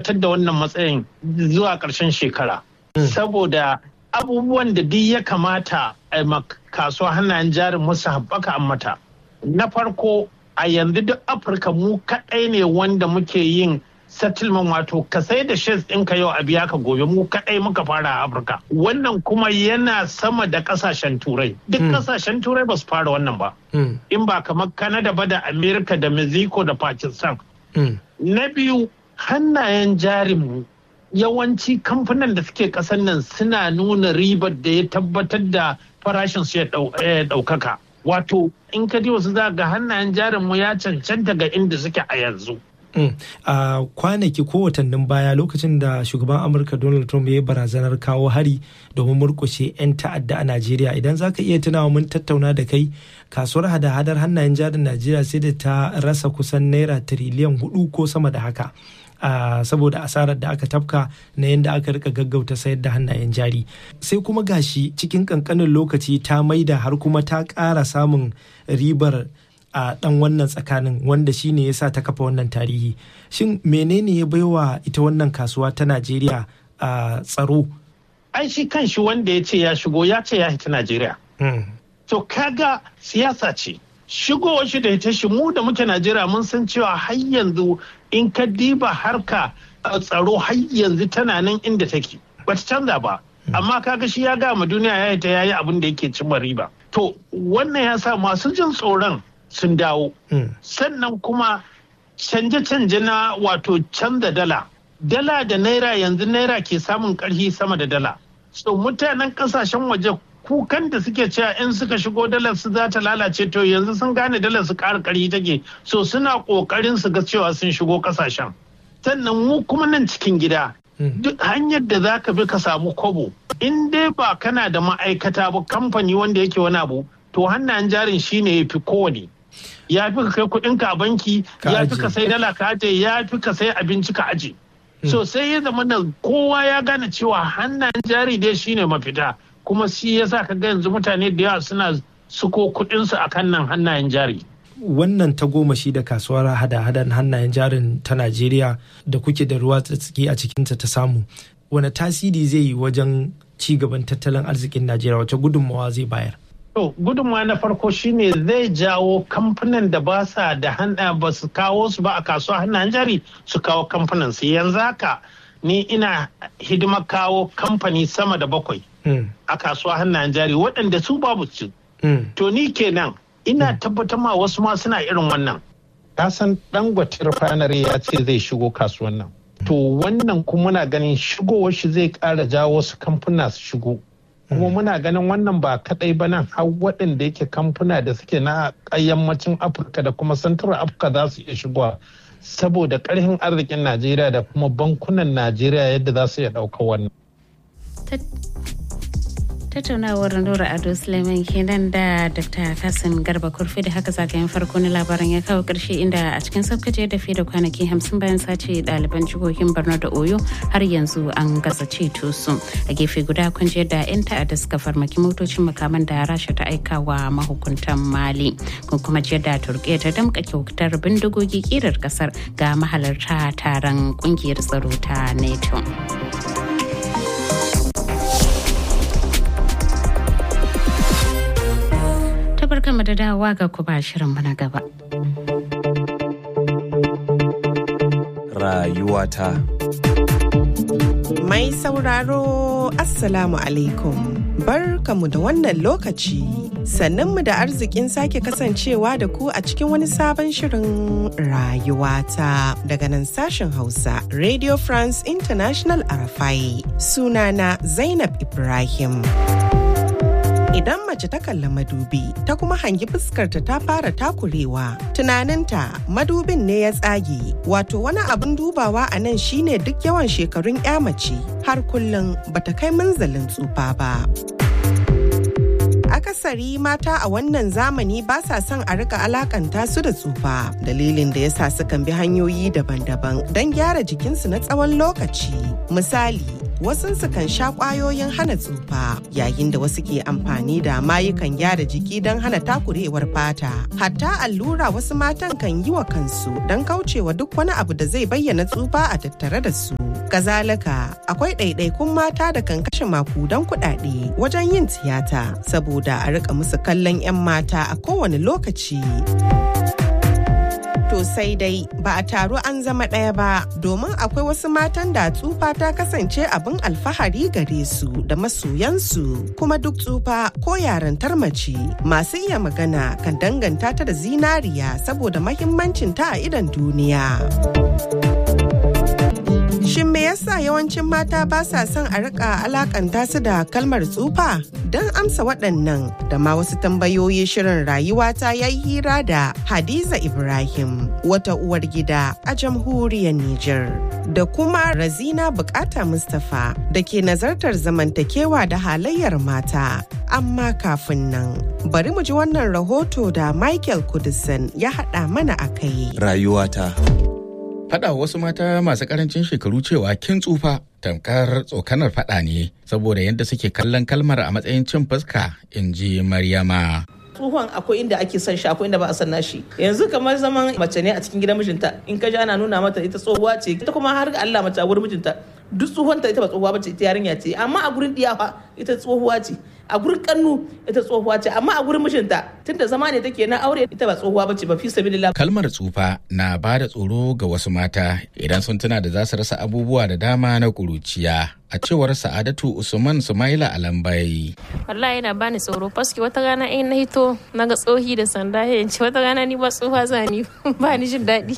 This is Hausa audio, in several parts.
tabbatar da wannan matsayin zuwa ƙarshen shekara saboda abubuwan da duk ya kamata a kasuwa hannayen jarin musu haɓaka an mata na farko a yanzu duk afirka mu kaɗai ne wanda muke yin settlement wato ka sai da shares ɗinka yau a biya ka gobe mu kaɗai muka fara a afirka wannan kuma yana sama da ƙasashen turai duk ƙasashen turai ba su fara wannan ba in ba kamar canada ba da america da mexico da pakistan na biyu hannayen jarinmu yawanci kamfanin da suke kasan nan suna nuna ribar da ya tabbatar da farashin su ya ɗaukaka wato in ka ji wasu za ga hannayen jarinmu ya cancanta ga inda suke a yanzu a kwanaki ko watannin baya lokacin da shugaban amurka donald trump ya yi barazanar kawo hari domin murkushe 'yan ta'adda a najeriya idan za ka iya tunawa mun tattauna da kai kasuwar hada-hadar hannayen jarin najeriya sai da ta rasa kusan naira tiriliyan hudu ko sama da haka Uh, saboda asarar da aka tafka na yadda aka rika gaggauta sayar da hannayen jari sai kuma gashi cikin kankanin lokaci ta maida har kuma ta ƙara samun ribar a ɗan wannan tsakanin wanda shine ya sa ta kafa wannan tarihi shin menene ya baiwa ita wannan kasuwa ta najeriya a tsaro ai shi kan shi wanda ya ce ya shigo ya ce ya hita najeriya to kaga siyasa ce shigowar shi da ita shi mu da muke najeriya mun san cewa har yanzu in ka diba harka tsaro har yanzu tana nan inda take bata canza ba amma kaga shi ya gama duniya ya ta yayi abin da yake cimma riba to wannan ya sa masu jin tsoron sun dawo sannan kuma canje-canje na wato canza dala dala da naira yanzu naira ke samun karfi sama da dala so mutanen kasashen waje kukan da suke cewa in suka shigo dalar su za ta lalace to yanzu sun gane dalar su ƙara ƙarfi take so suna ƙoƙarin su ga cewa sun shigo ƙasashen sannan mu kuma nan cikin gida duk hanyar da za ka bi ka samu kobo in dai ba kana da ma'aikata ba kamfani wanda yake wani abu to hannayen jarin shine ya fi kowane ya fi ka kai kuɗinka a banki ya fi ka sai dala ka aje ya fi ka sai abinci ka aje so sai ya zama da kowa ya gane cewa hannayen jari dai shine mafita kuma shi yasa ka ga yanzu mutane da yawa suna suko kuɗinsu a kan nan hannayen jari. Wannan ta goma shi da kasuwar hada-hadan hannayen jarin ta Najeriya da kuke da ruwa tsaki a cikinta ta samu. Wane tasiri zai yi wajen ci gaban tattalin arzikin Najeriya wace gudunmawa zai bayar? To gudunmawa na farko shine zai jawo kamfanin da ba sa da hana ba su kawo su ba a kasuwa hannayen jari su kawo kamfanin su yanzu haka ni ina hidimar kawo kamfani sama da bakwai. a kasuwa hannayen jari waɗanda su babu su. To ni kenan ina tabbatar ma wasu ma suna irin wannan. Ka san dangote refinery ya ce zai shigo kasuwan nan. To wannan kuma muna ganin shigowar shi zai ƙara jawo wasu kamfuna su shigo. Kuma muna ganin wannan ba kaɗai ba nan har waɗanda yake kamfuna da suke na yammacin Afirka da kuma Central Afirka za su iya shigowa. Saboda ƙarfin arzikin Najeriya da kuma bankunan Najeriya yadda za su iya ɗaukar wannan. tattaunawar nura ado suleiman kenan da dr kasim garba kurfi da haka zagayen farko na labaran ya kawo karshe inda a cikin saukace da fiye da kwanaki hamsin bayan sace ɗaliban jihohin borno da oyo har yanzu an gasa ceto su a gefe guda kun da 'yan ta'adda suka farmaki motocin makaman da rasha ta aika wa mahukuntan mali kun kuma jiyar da turkiya ta damka kyautar bindigogi kirar kasar ga mahalarta taron kungiyar tsaro ta nato barkanmu da dawowa ga ku ba shirin na gaba. Rayuwata. Mai sauraro Assalamu alaikum. Barkamu da wannan lokaci. Sannanmu da arzikin sake kasancewa da ku a cikin wani sabon shirin rayuwata daga nan sashen Hausa Radio France International Arafai. Sunana Zainab Ibrahim. idan mace ta kalla madubi ta kuma hangi fuskarta ta fara takurewa tunaninta madubin ne ya tsage wato wani abin dubawa a nan shine duk yawan shekarun ya mace har kullum bata kai munzalin tsufa ba akasari mata a wannan zamani ba sa son a rika alakanta su da tsufa dalilin da yasa sukan bi hanyoyi daban-daban don gyara jikinsu na tsawon lokaci misali wasunsu kan sha ƙwayoyin hana tsufa yayin da wasu ke amfani da mayukan gyara jiki don hana takurewar fata. Hatta allura wasu matan kan yi wa kansu don kaucewa duk wani abu da zai bayyana tsufa a tattare da su. Kazalika akwai ɗaiɗaikun mata da kan kashe makudan kuɗaɗe wajen yin tiyata saboda a rika musu kallon 'yan mata a kowane lokaci. To sai dai ba a taru an zama ɗaya ba domin akwai wasu matan da tsufa ta kasance abin alfahari gare su da masoyansu kuma duk tsufa ko yarantar mace masu iya magana kan danganta ta da zinariya saboda mahimmancin ta a idon duniya. Shin me yasa yawancin mata ba sa son a rika alakanta su da kalmar tsufa? Don amsa waɗannan da ma wasu tambayoyi shirin rayuwa ta ya hira da Hadiza Ibrahim, wata uwar gida a jamhuriyar Nijar. Da kuma Razina Bukata Mustapha da ke nazartar zamantakewa da halayyar mata. Amma kafin nan, bari mu ji wannan rahoto da Michael Kudisan ya haɗa mana a kai. Rayuwata. faɗa wasu mata masu ƙarancin shekaru cewa kin tsufa tamkar tsokanar faɗa ne saboda yadda suke kallon kalmar a matsayin cin fuska in ji maryama tsohon akwai inda ake son shi akwai inda ba a san nashi yanzu kamar zaman mace ne a cikin gidan mijinta in ka ji ana nuna mata ita tsohuwa ce ita kuma har ga Allah mace a gurin mijinta duk tsohonta ita ba tsohuwa bace ita yarinya ce amma a gurin diyafa ita tsohuwa ce a gurin kannu ita tsohuwa ce amma a gurin mijinta tunda zama ne take na aure ita ba tsohuwa bace ba fi sabilillah kalmar tsufa na ba da tsoro ga wasu mata idan sun tuna da za su rasa abubuwa da dama na kuruciya a cewar sa'adatu usman sumaila alambai wallahi yana bani tsoro paske wata rana in na hito na ga tsohi da sanda ya ce wata rana ni ba tsoha zani ba ni jin daɗi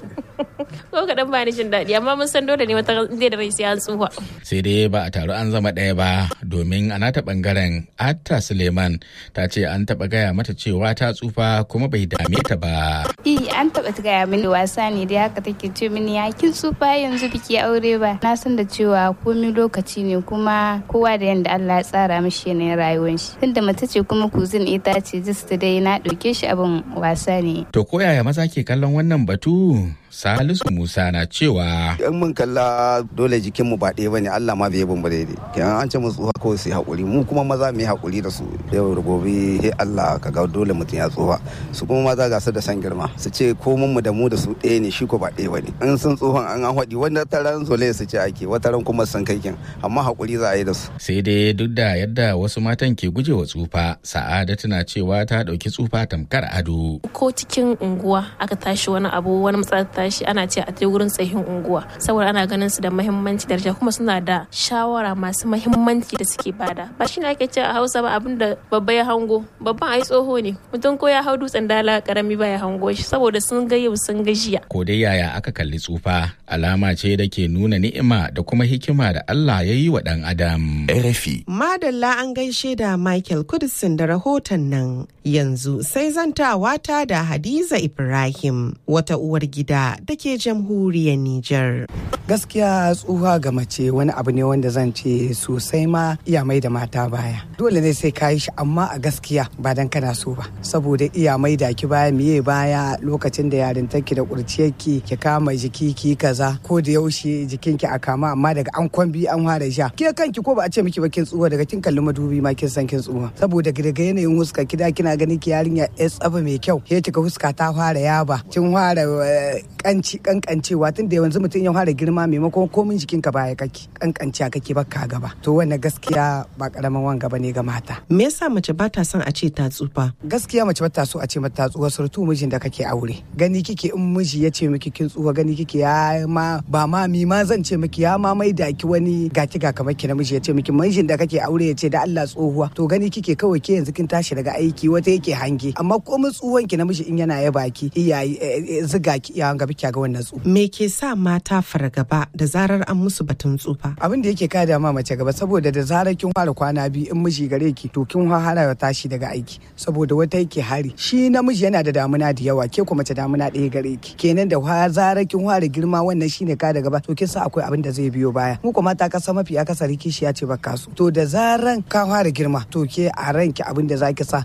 ko kaɗan ba ni jin daɗi amma mun san dole ne wata zai da rai sai an tsufa sai dai ba a taru an zama ɗaya ba domin a nata ɓangaren atta suleiman ta ce an taɓa gaya mata cewa ta tsufa kuma bai dame ta ba Eh an taɓa gaya mini wasa ne dai haka take ce mini ya kin tsufa yanzu biki aure ba na san da cewa komai lokaci ne kuma kowa da yanda Allah ya tsara mishi yanayin rayuwar shi tunda mace ce kuma kuzin ita ce just dai na ɗauke shi abin wasa ne to ko yaya maza ke kallon wannan batu Salisu Musa na cewa in mun kalla dole jikin mu ba ɗaya bane Allah ma bai bamba daidai kenan an ce mu tsuha kawai sai hakuri mu kuma maza mu yi hakuri da su yau da gobe he Allah ka ga dole mutum ya tsuha su kuma maza ga su da san girma su ce ko mun mu da mu da su ɗaya ne shi ko ba ɗaya bane in sun tsohon an an haɗi wanda taran zole su ce ake wata ran kuma san kai kin amma hakuri za a yi da su sai dai duk da yadda wasu matan ke gujewa tsufa Sa'adatu na cewa ta ɗauki tsufa tamkar ado ko cikin unguwa aka tashi wani abu wani matsala tashi ana ce a je wurin tsayin unguwa saboda ana ganin su da muhimmanci daraja kuma suna da shawara masu muhimmanci da suke bada ba shi ake ce a hausa ba abin da babba ya hango babban ai tsoho ne mutum ko ya hau dutsen dala karami ba ya hango shi saboda sun ga yau sun ga jiya ko dai yaya aka kalli tsufa alama ce da ke nuna ni'ima da kuma hikima da Allah ya yi wa dan adam RFI Madalla an gaishe da Michael Kudisin da rahoton nan yanzu sai zantawa ta da Hadiza Ibrahim wata uwar gida da ke jamhuriyar Nijar. gaskiya tsuha ga mace wani abu ne wanda zan ce sosai ma iya mai da mata baya dole ne sai ka yi shi amma a gaskiya ba dan kana so ba saboda iya mai da ki baya miye baya lokacin da yarintarki da kurciyarki ki kama jiki ki kaza ko da yaushe jikinki a kama amma daga an kwambi an fara sha ke kanki ko ba a ce miki ba kin tsuha daga kin kalli madubi ma kin san kin tsuha saboda daga yanayin huska kida kina ganin ki yarinya ya tsaba mai kyau ke kika huska ta fara yaba kin fara kanci kankancewa tun da yanzu mutum ya fara girma maimakon komin jikinka baya kake kankanciya kake baka gaba to wannan gaskiya ba karamin wanga bane ga mata Me yasa mace ba ta son a ce ta tsufa? gaskiya mace bata so a ce mata tsuwa surtu mijin da kake aure gani kike in miji ya ce miki kin tsuwa gani kike ya ma ba ma mi ma zan ce miki ya ma mai da ki wani gaki ga kamar ki namiji ya ce miki mijin da kake aure ya ce da Allah tsohuwa to gani kike kawai ke yanzu kin tashi daga aiki wata yake hange amma komai tsuwan ki namiji in yana yaba ki iyaye ziga ki iya ga biki ga wannan tsufa Me ke sa mata fargaba da zarar an musu batun tsufa? abin da yake kada ma mace gaba saboda da zarar kin fara kwana biyu in miji gare ki to kin fara ya tashi daga aiki saboda wata yake hari shi namiji yana da damuna da yawa ke kuma mace damuna ɗaya gare ki kenan da wa zarar kin fara girma wannan shine ka da gaba to kin sa akwai abin da zai biyo baya mu kuma ta kasa mafi akasari kishi ya ce baka su to da zaran ka fara girma to ke a ranki abin da zaki sa kawo wannan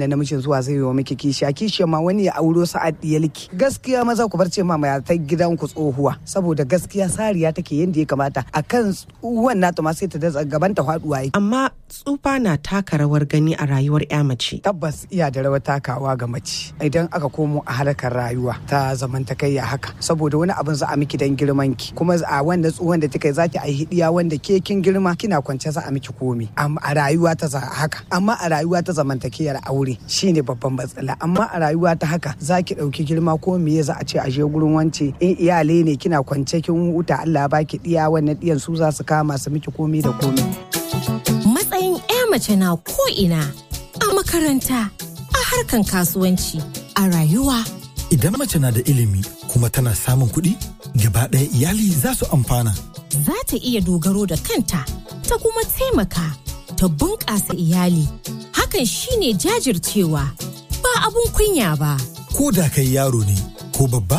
wannan namijin zuwa zai yi miki kishiya kishiya ma wani ya auro sa'ad diyalki gaskiya maza ku bar ce ma mai ta gidan ku tsohuwa saboda gaskiya sariya take yadda ya kamata akan tsohuwan nata ma sai ta da gaban ta faduwa yake amma tsufa na taka rawar gani a rayuwar ya mace tabbas iya da rawar takawa ga mace idan aka komo a harkar rayuwa ta zamantakayya haka saboda wani abin za a miki dan girman ki kuma a wanda tsohon da kika zaki a hidiya wanda ke kin girma kina kwance za a miki komi a rayuwa ta haka amma a rayuwa ta zamantakiyar aure shine babban matsala amma a rayuwa ta haka zaki dauki girma ko me za a ce a je gurin wance in iyale ne kina kwance kin huta Allah ya baki diya wannan diyan su za su kama su miki komi da komi matsayin 'ya mace na ko ina a makaranta a harkan kasuwanci a rayuwa idan mace na da ilimi kuma tana samun kuɗi gaba ɗaya iyali za su amfana za ta iya dogaro da kanta ta kuma taimaka ta bunƙasa iyali hakan shine jajircewa ba abun kunya ba ko da kai yaro ne ko babba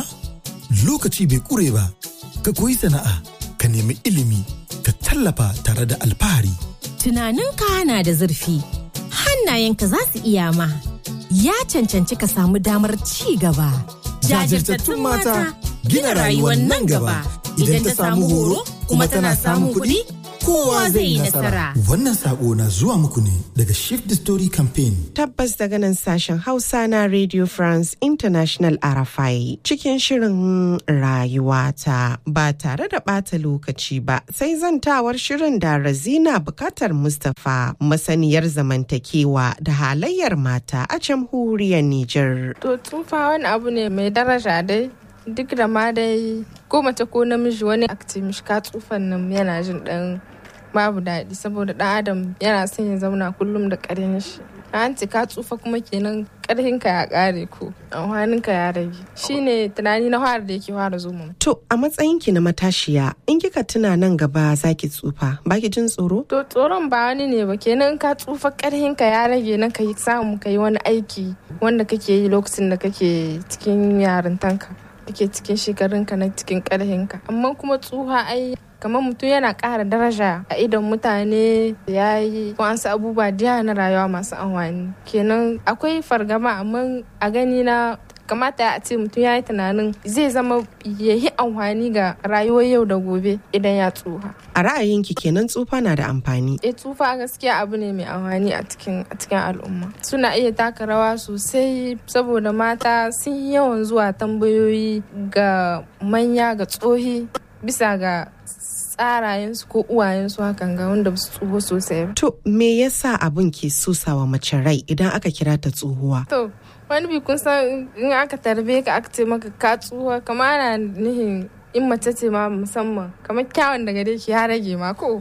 lokaci bai ƙure ba ka koyi sana'a ka nemi ilimi ka tallafa tare da alfahari tunaninka na da zurfi hannayenka za su iya ma ya cancanci ka samu damar ci gaba jajirtattun mata gina rayuwar nan gaba idan ta samu horo kuma tana samun kuɗi kowa zai yi nasara. Wannan sako na zuwa muku ne daga Shift the Story Campaign. Tabbas daga nan sashen Hausa na Radio France International Arafai cikin shirin rayuwata ba tare da ɓata lokaci ba sai zantawar shirin da Razina bukatar Mustapha masaniyar zamantakewa da halayyar mata a jamhuriyar Nijar. To tsufa wani abu ne mai daraja dai duk da ma dai ko mace ko namiji wani akti ka tsufan nan yana jin dan babu daɗi saboda ɗan adam yana son ya zauna kullum da ƙarhin shi an ce ka tsufa kuma kenan ƙarhinka ya ƙare ko amfaninka ya rage shine tunani na fara da yake fara zo to a matsayinki na matashiya in kika tuna nan gaba zaki tsufa baki jin tsoro to tsoron ba wani ne ba kenan ka tsufa ƙarhinka ya rage na ka yi samu ka yi wani aiki wanda kake yi lokacin da kake cikin yarintanka kake cikin shekarunka na cikin ƙarhinka amma kuma tsuha ai kamar mutum yana ƙara daraja a idon mutane ya yi wasu abubuwa da na rayuwa masu amfani kenan akwai fargaba amma a gani na kamata a ce mutum ya yi tunanin zai zama ya yi amfani ga rayuwar yau da gobe idan ya tsufa. A ra'ayinki kenan tsufa na da amfani? E tsufa gaskiya abu ne mai amfani a cikin a cikin al'umma. Suna iya taka rawa sosai saboda mata sun yi yawan zuwa tambayoyi ga manya ga tsohi bisa ga tsarayensu ko uwayensu hakan ga wanda ba su tsoho sosai. To me yasa abun ke susawa mace rai idan aka kira ta tsohuwa? To wani bi kun san in aka tarbe ka aka ce maka ka tsuwa kamar ana nihin in mace ce ma musamman kamar kyawun daga dai ki ya rage ma ko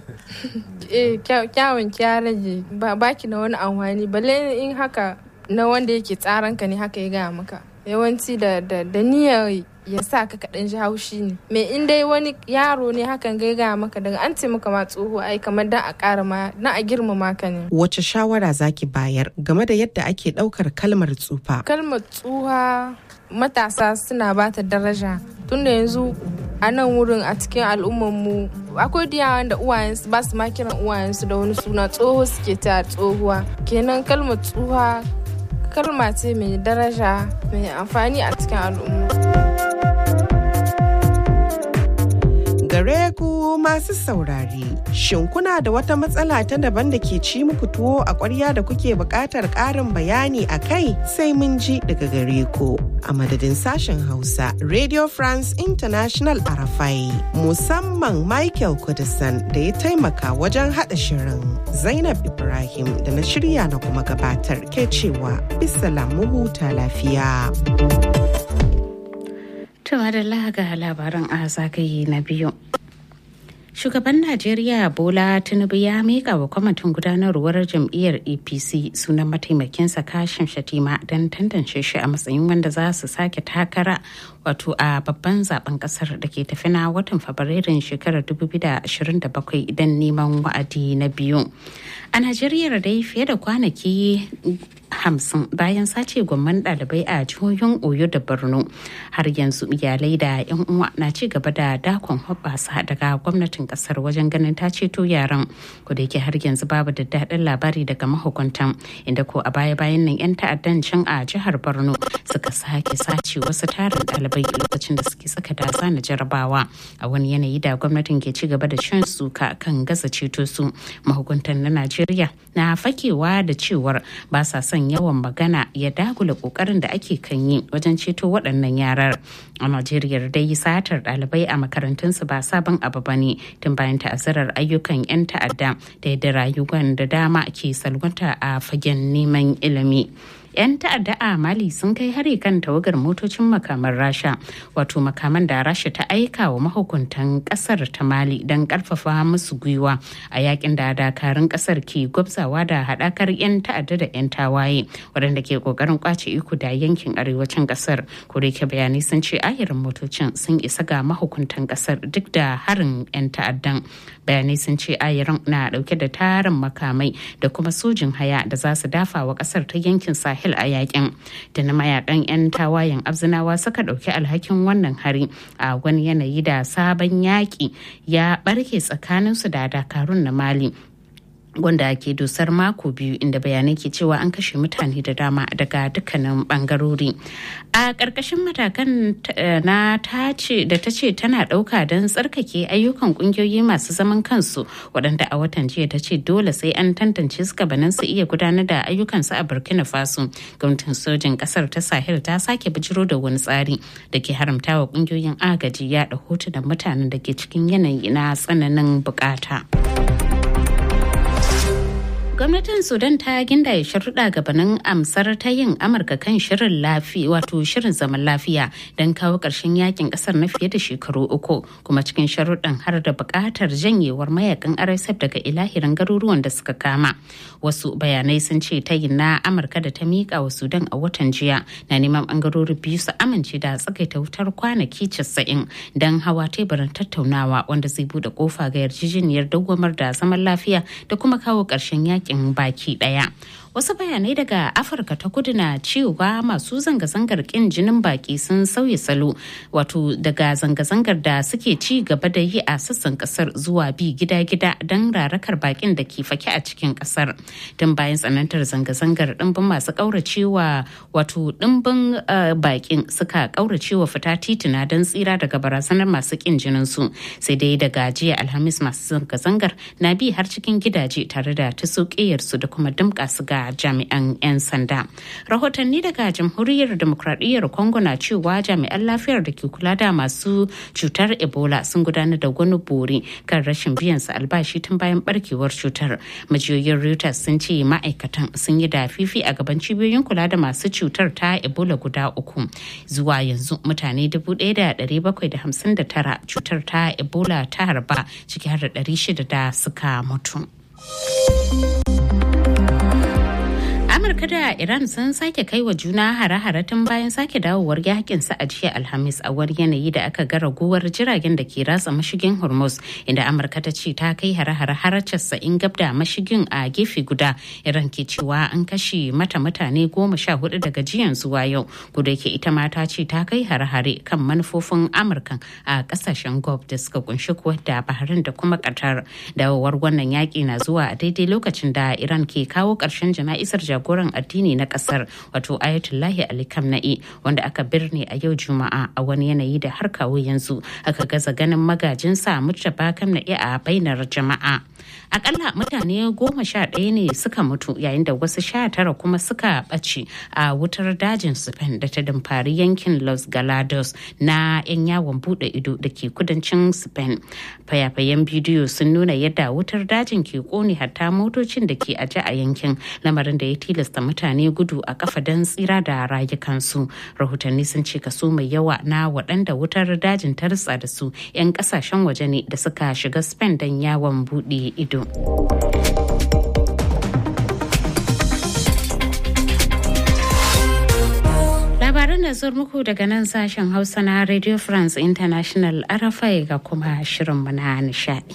eh kyawun ki ya rage ba baki da wani amfani balle in haka na wanda yake tsaranka ne haka ya gaya maka yawanci da da niyyar ya sa ka kaɗan ji haushi ne me in dai wani yaro ne hakan gaiga maka daga an ce maka ma tsoho ai kamar dan a ƙara ma na a girmama ka ne wace shawara zaki bayar game da yadda ake ɗaukar kalmar tsufa kalmar tsuha matasa suna ba ta daraja tunda yanzu a nan wurin a cikin al'ummarmu akwai diyawan da uwayensu ba su ma kiran uwayensu da wani suna tsoho suke ta tsohuwa kenan kalmar tsuha kalma ce mai daraja mai amfani a cikin al'umma gare ku masu saurare. Shin kuna da wata matsala ta daban da ke ci muku tuwo a ƙwarya da kuke buƙatar ƙarin bayani a kai sai mun ji daga gare ku. A madadin sashen Hausa, Radio France International Arafai, musamman Michael Kudisan da ya taimaka wajen haɗa shirin. Zainab Ibrahim da na shirya na kuma gabatar ke cewa bisalam mu huta lafiya. Tuma da ga labaran a zagaye na biyu. Shugaban Najeriya Bola Tinubu ya mika wa kwamitin gudanarwar jam'iyyar APC sunan mataimakinsa kashin shatima don tantance shi a matsayin wanda za su sake takara wato a babban zaben kasar da ke tafi na watan Fabrairun shekarar 2027 idan neman wa'adi na biyu. A Najeriya dai fiye da kwanaki hamsin bayan sace gwamman ɗalibai a jihohin oyo da borno har yanzu iyalai da 'yan uwa na ci gaba da dakon hoɓɓasa daga gwamnatin ƙasar wajen ganin ta ceto yaran ko da yake har yanzu babu da daɗin labari daga mahukuntan inda ko a baya bayan nan 'yan ta'addan can a jihar borno suka sake sace wasu tarin ɗalibai lokacin da suke saka da zana jarabawa a wani yanayi da gwamnatin ke ci gaba da shan suka kan gaza ceto su mahukuntan na najeriya na fakewa da cewar ba sa son yawan magana ya dagula kokarin da ake kan yi wajen ceto waɗannan yarar a najeriya dai satar ɗalibai a makarantunsu ba sabon abu ba ne tun bayan ta'azzarar ayyukan 'yan ta'adda da yadda rayuwan da dama ke salwanta a fagen neman ilimi 'yan ta'adda a mali sun kai hari kan tawagar motocin makaman rasha wato makaman da rasha ta aika wa mahukuntan kasar ta mali don karfafa musu gwiwa a yakin da dakarun kasar ke gwabzawa da hadakar 'yan ta'adda da 'yan tawaye waɗanda ke kokarin kwace iko da yankin arewacin kasar ko da bayanai sun ce ayarin motocin sun isa ga mahukuntan kasar duk da harin 'yan ta'addan bayanai sun ce ayarin na dauke da tarin makamai da kuma sojin haya da za su dafa wa kasar ta yankin sahel sahel a yakin da na mayakan 'yan tawayen abzinawa suka ɗauki alhakin wannan hari a wani yanayi da sabon yaƙi ya ɓarke tsakaninsu da dakarun na mali wanda ke dusar mako biyu inda bayanai ke cewa an kashe mutane da dama daga dukkanin bangarori a ƙarƙashin matakan na tace da ta ce tana ɗauka don tsarkake ayyukan ƙungiyoyi masu zaman kansu waɗanda a watan jiya ta ce dole sai an tantance su gabanin su iya gudanar da ayyukansu a burkina faso gwamnatin sojin ƙasar ta sahel ta sake bijiro da wani tsari da ke haramta wa ƙungiyoyin agaji yaɗa hotunan mutanen da ke cikin yanayi na tsananin bukata. gwamnatin sudan ta gindaye sharuɗa gabanin amsar ta yin amurka kan shirin lafiya wato shirin zaman lafiya don kawo ƙarshen yakin ƙasar na fiye da shekaru uku kuma cikin sharuɗan har da buƙatar janyewar mayakan rsf daga ilahirin garuruwan da suka kama wasu bayanai sun ce tayin na amurka da ta miƙa wa sudan a watan jiya na neman ɓangarori biyu su amince da tsagaita wutar kwanaki casa'in don hawa teburin tattaunawa wanda zai buɗe ƙofa ga yarjejeniyar dawwamar da zaman lafiya da kuma kawo ƙarshen yakin yakin baki daya wasu bayanai daga afirka ta kudu na cewa masu zanga-zangar kin jinin baki sun sauya salo wato daga zanga-zangar da suke ci gaba da yi a sassan kasar zuwa bi gida-gida don rarakar bakin da ke fake a cikin kasar tun bayan tsanantar zanga-zangar dimbin masu kauracewa wato dimbin bakin suka kauracewa fita tituna don tsira daga barazanar masu kin jinin su sai dai daga jiya alhamis masu zanga-zangar na bi har cikin gidaje tare da ta su da kuma dimka su ga jami'an 'yan sanda. Rahotanni daga jamhuriyar demokradiyyar Congo na cewa jami'an lafiyar da ke kula da masu cutar Ebola sun gudanar da wani bore kan rashin biyan su albashi tun bayan barkewar cutar. Majiyoyin Reuters sun ce ma'aikatan sun yi da fifi a gaban cibiyoyin kula da masu cutar ta Ebola guda uku. Zuwa yanzu mutane 1,759 cutar ta Ebola ta harba ciki har da 600 da suka mutu. amurka da iran sun sake kai wa juna hare-hare tun bayan sake dawowar yakin sa a jiya alhamis a wani yanayi da aka ga raguwar jiragen da ke ratsa mashigin hormuz inda amurka ta ce ta kai hare-hare har casa'in gab da mashigin a gefe guda iran ke cewa an kashe mata mutane goma sha hudu daga jiyan zuwa yau guda ke ita ma ta ce ta kai hare-hare kan manufofin amurka a kasashen gulf da suka kunshi kuwa da bahrain da kuma qatar dawowar wannan yaki na zuwa a daidai lokacin da iran ke kawo ƙarshen jana'izar jagoran addini na kasar wato ayatullahi ali kamna'i wanda aka birne a yau juma'a a wani yanayi da har kawo yanzu aka gaza ganin magajinsa mujtaba kamna'i a bainar jama'a akalla mutane goma sha ɗaya ne suka mutu yayin da wasu sha tara kuma suka ɓace a wutar dajin spain da ta damfari yankin los galados na 'yan yawon buɗe ido da ke kudancin spain fayafayen bidiyo sun nuna yadda wutar dajin ke kone hatta motocin da ke aje a yankin lamarin da ya tilasta mutane gudu a kafa don tsira da rayukansu rahotanni sun ce kaso mai yawa na waɗanda wutar dajin ta ritsa da su 'yan ƙasashen waje ne da suka shiga spain don yawon buɗe ido labaran da zuwa muku daga nan sashen hausa na radio france international arafai ga kuma shirinmu na nishadi.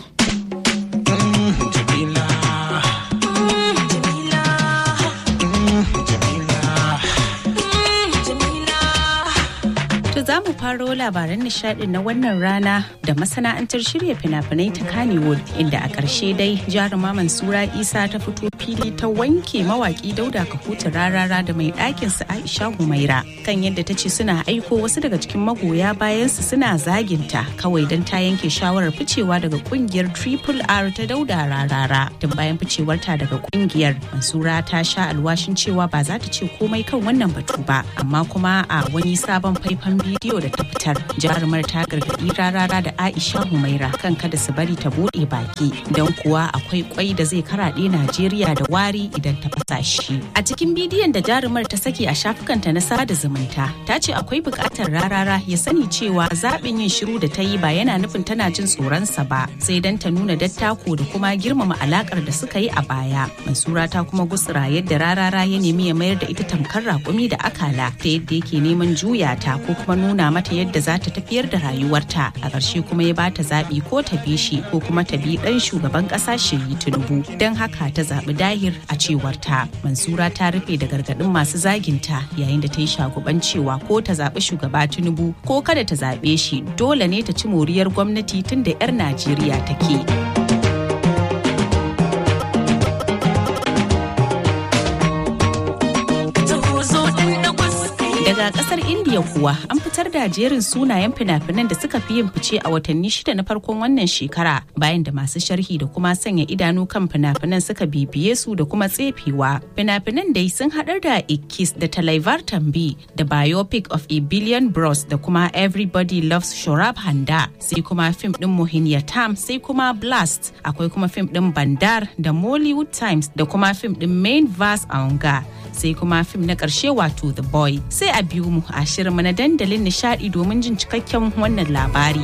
To za mu faro labaran nishadi na wannan rana da masana'antar shirya fina-finai ta Kannywood inda a ƙarshe dai jaruma Mansura Isa ta fito fili ta wanke mawaki Dauda Kahuta rarara da mai ɗakin su Aisha Humaira kan yadda ta ce suna aiko wasu daga cikin magoya bayan su suna zaginta kawai don ta yanke shawarar ficewa daga kungiyar Triple R ta Dauda rarara. Tun bayan ficewarta daga kungiyar Mansura ta sha alwashin cewa ba za ta ce komai kan wannan batu ba amma kuma a wani sabon faifan bidiyo da ta fitar jarumar ta gargaɗi rarara da aisha humaira kan kada su bari ta buɗe baki don kuwa akwai kwai da zai karaɗe najeriya da wari idan ta fasa shi a cikin bidiyon da jarumar ta saki a shafukanta na sada zumunta ta ce akwai buƙatar rarara ya sani cewa zaɓin yin shiru da ta yi ba yana nufin tana jin tsoronsa ba sai don ta nuna dattako da kuma girmama alakar da suka yi a baya mansura ta kuma gutsura yadda rarara ya nemi ya mayar da ita tamkar raƙumi da akala ta yadda yake neman juya ta ko kuma nuna mata yadda za ta tafiyar da rayuwarta a ƙarshe kuma ya bata zaɓi ko ta bi shi ko kuma ta bi ɗan shugaban ƙasa shiri tinubu don haka ta zaɓi dahir a cewar ta mansura ta rufe da gargaɗin masu zaginta yayin da ta yi shaguban cewa ko ta zaɓi shugaba tinubu ko kada ta zaɓe shi dole ne ta ci moriyar gwamnati tun da 'yar najeriya take. daga kasar india kuwa an fitar da jerin sunayen fina-finan da suka fi yin fice a watanni shida na farkon wannan shekara bayan da masu sharhi da kuma sanya idanu kan fina-finan suka bibiye su da kuma tsefewa fina-finan dai sun haɗar da ikis da talaivar tambi da biopic of a billion bros da kuma everybody loves shorab handa sai kuma fim din mohinyatam sai kuma blast akwai kuma fim din bandar da mollywood times da kuma fim din main verse aunga sai kuma fim na ƙarshe wato The Boy. Sai a biyu mu a shirinmu na dandalin nishadi domin jin cikakken wannan labari.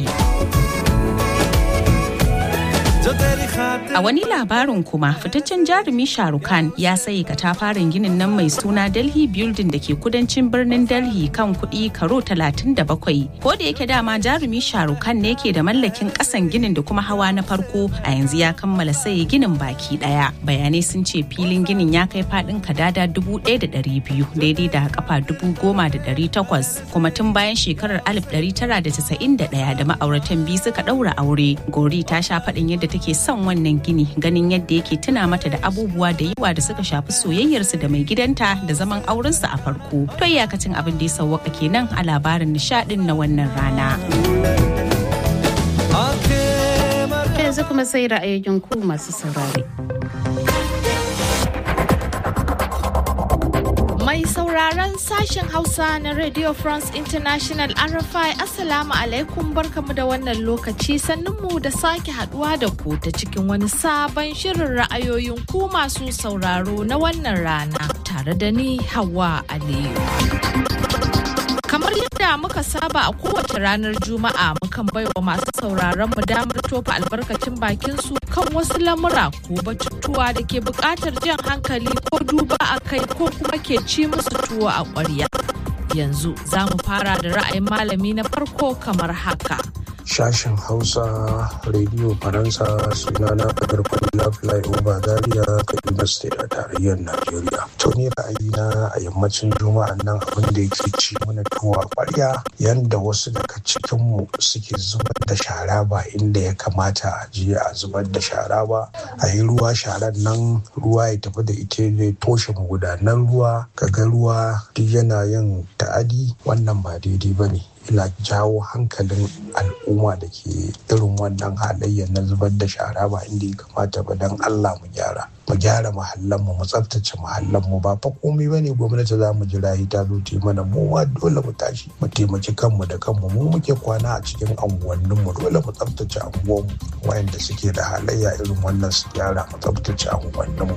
A wani labarin kuma fitaccen jarumi Sharukan ya sayi katafaren ginin nan mai suna Delhi Building da ke kudancin birnin Delhi kan kuɗi karo 37. Ko da yake dama jarumi Sharukan ne ke da mallakin ƙasan ginin da kuma hawa na farko a yanzu ya kammala sayi ginin baki ɗaya. Bayanai sun ce filin ginin ya kai faɗin kadada dubu ɗaya da ɗari biyu daidai da kafa dubu goma da ɗari takwas kuma tun bayan shekarar alif ɗari tara da casa'in da ɗaya da ma'auratan biyu suka ɗaura aure. Gori ta sha faɗin yadda take son wannan gini ganin yadda yake tuna mata da abubuwa da yawa da suka shafi soyayyarsu da mai gidanta da zaman aurensu a farko. To iyakacin abin da ya sauwaka kenan a labarin nishadin na wannan rana. Yanzu kuma sai ra'ayoyin ku masu saurare. Mai sauraron sashen Hausa na Radio France International RFI Assalamu alaikum barkamu da wannan lokaci sannunmu da sake haduwa da ku ta cikin wani sabon shirin ra'ayoyin ku masu sauraro na wannan rana tare da ni Hawa Aliyu. Kamar yadda muka saba a kowace ranar Juma'a mukan baiwa masu sauraron mu damar tofa albarkacin bakin su kan wasu lamura ko batutuwa da ke buƙatar jan hankali ko duba a kai ko kuma ke ci musu tuwo a ƙwarya. Yanzu za mu fara da ra'ayin malami na farko kamar haka. Sashen Hausa Radio Faransa sunana Kadar Kwallon Flyover Zaria Kaduna State a tarayyar Najeriya. To ni ra'ayina a yammacin Juma'a nan abin da yake ci mana tuwa kwarya yanda wasu daga cikinmu suke zubar da shara ba inda ya kamata a je a zubar da shara ba. A yi ruwa sharan nan ruwa ya tafi da ita zai toshe magudanan ruwa kaga ruwa duk yana yin ta'adi wannan ba daidai ba ne. ina jawo hankalin al'umma da ke irin wannan halayya na zubar da shara ba inda ya kamata ba don Allah mu gyara mu gyara mahallanmu mu tsaftace mahallanmu ba fa komai ba ne gwamnati za mu jira ta zo ta mana mu ma dole mu tashi mu taimaki kanmu da kanmu mu muke kwana a cikin anguwanninmu dole mu tsaftace anguwanmu wayanda suke da halayya irin wannan su gyara mu tsaftace anguwanninmu.